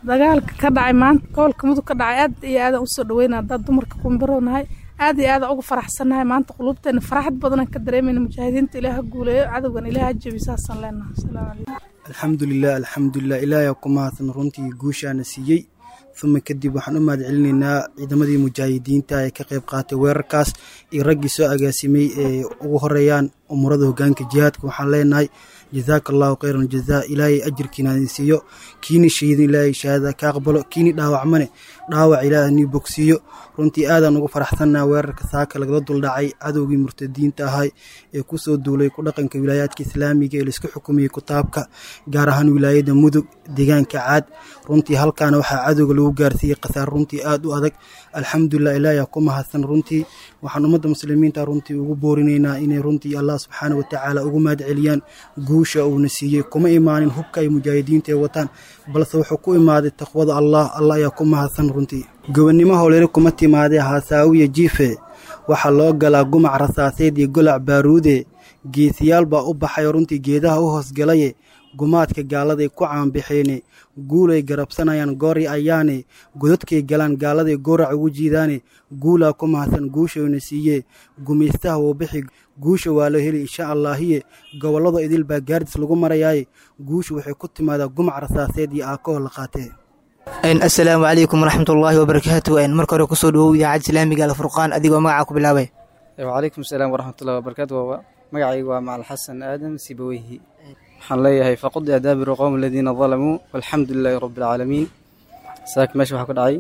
dagaalka ka dhacay maanta gobolka mudug ka dhacay aad iyo aadaan usoo dhaweynaa haddaan dumarka kumbarownahay aad iyo aadaan ugu faraxsannahay maanta quluubteena faraxad badanaan ka dareemayna mujaahidiinta ilaah ha guuleeyo cadowgan ilaah ha jebi saasaan leenahay asalaamu calaykum alxamdulilah alxamdulilah ilaahay ku mahadsan runtii guushaana siiyey uma kadib waxaan u mahad celinaynaa ciidamadii mujaahidiinta ee ka qayb qaatay weerarkaas iyo raggii soo agaasimay ee ugu horeeyaan umurada hogaanka jihaadka waxaan leenahay jazaaka allahu khayran jazaa ilaahay ajirkiina idin siiyo kiini shahiidin ilaahay shahaada ka aqbalo kiini dhaawacmane dhaawac ilaahay nii bogsiiyo runtii aadaan ugu faraxsannaha weerarka saaka lagala duldhacay cadowgii murtadiinta ahay ee kusoo duulay ku dhaqanka wilaayaadka islaamiga ee laisku xukumiyey kitaabka gaar ahaan wilaayada mudug deegaanka caad runtii halkaana waxaa cadowga lagu gaarsiiyey khasaar runtii aad u adag alxamdulilah ilaahay ku mahadsan runtii waxaan ummadda muslimiinta runtii ugu boorinaynaa inay runtii allah subxaana watacaala ugu mahad celiyaan guusha uuna siiyey kuma imaanin hubka ay mujaahidiinta ay wataan balse wuxuu ku imaaday taqwada allah allah ayaa ku mahadsan runtii gobonnimo howlere kuma timaadee haasaawiya jiife waxaa loo galaa gumac rasaaseed iyo golac baaruude geesiyaal baa u baxay runtii geedaha u hoosgalaye gumaadka gaaladay ku caanbaxeene guulay garabsanayaan goori ayaane godadkay galaan gaaladay goorac ugu jiidaane guulaa ku mahadsan guushayna siiyee gumaystaha wuu bixi guusha waa la heli insha allaahiye gobollada idil baa gaardis lagu marayaaye guusha waxay ku timaadaa gumac rasaaseed iyo aakoo la qaatee asalaamu calaykum waraxmatullaahi wabarakaatu marka hore kusoo dhawow idaacadda islaamiga alfurqaan adigoo magacaa ku bilaabay wacalaykum salaam waraxmatullahi wabarakaatu magacaygu waa macal xasan aadam sibaweyhi waxaan leeyahay faqudi adaabiru qowm aladiina dalamuu walxamdu lilaahi rabbi alcaalamiin saaka meesha waxaa ku dhacay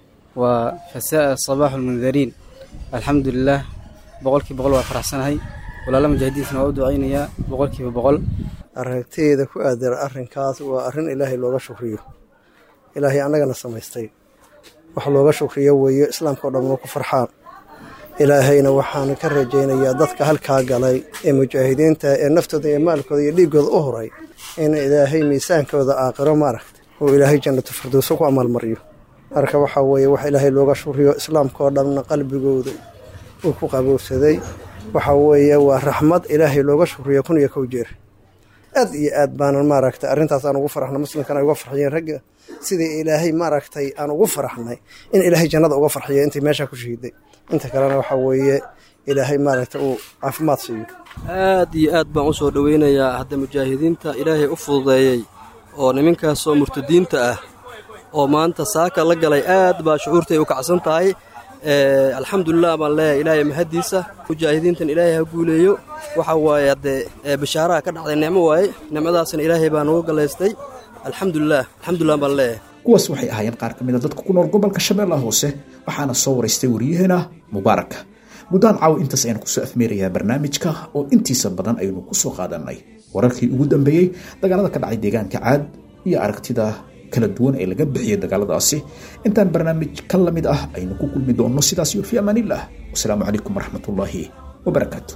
waa fasaa sabaaxu lmundariin alxamdu lilaah boqolkiiba boqol waa faraxsanahay walaala mujaahidiintina waa u ducaynayaa boqolkiiba boqol aragtiyada ku aadan arrinkaas waa arrin ilaahay looga shukriyo ilaahay annagana samaystay wax looga shukriyo weeye islaamka o dhan waa ku farxaan ilaahayna waxaan ka rajaynayaa dadka halkaa galay ee mujaahidiinta ee naftooda iyo maalkooda iyo dhiiggooda u horay in ilaahay miisaankooda aaqiro maaragta uu ilaahay jannatu firdowso ku amaalmariyo marka waxaa weeye wax ilaahay looga shukriyo islaamka oo dhanna qalbigooda uu ku qaboobsaday waxaa weeye waa raxmad ilaahay looga shukriyo kun iyo kow jeer aad iyo aad baanan maaragtay arrintaas aan ugu faraxna muslimkan ay uga farxiyeen ragga sidii ilaahay maaragtay aan ugu faraxnay in ilaahay jannada uga farxiyo intay meesha ku shahiiday inta kalena waxaa weeye ilaahay maaragtay uu caafimaad siiyo aad iyo aad baan u soo dhoweynayaa hadda mujaahidiinta ilaahay u fududeeyey oo niminkaasoo murtadiinta ah oo maanta saaka la galay aad baa shucuurtay u kacsan tahay alxamdulilah baan leeyahay ilaahay mahaddiisa mujaahidiintan ilaahay ha guuleeyo waxa waaye haddee bashaaraha ka dhacday nicmo waaye nicmadaasna ilaahay baa nagu galaystay alxamdulilah alxamdulilah baan leeyahay kuwaas waxay ahaayeen qaar ka mid a dadka ku nool gobolka shabeellaha hoose waxaana soo waraystay waryaheena mubaarak guddaan caawa intaas ayaan kusoo afmeerayaa barnaamijka oo intiisa badan aynu ku soo qaadannay wararkii ugu dambeeyey dagaalada ka dhacay deegaanka caad iyo aragtida kala duwan ee laga bixiyey dagaaladaasi intaan barnaamij ka lamid ah aynu ku kulmi doonno sidaas iyo fi amaanillah wasalaamu calaykum waraxmatullaahi wabarakaatu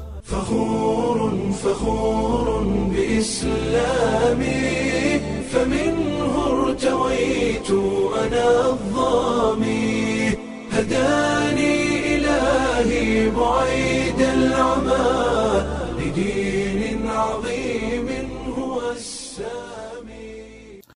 فخور فخور بإسلامي فمنه ارتويت أنا الظامي هداني إلهي بعيد العمى لدين عظيم هو السلام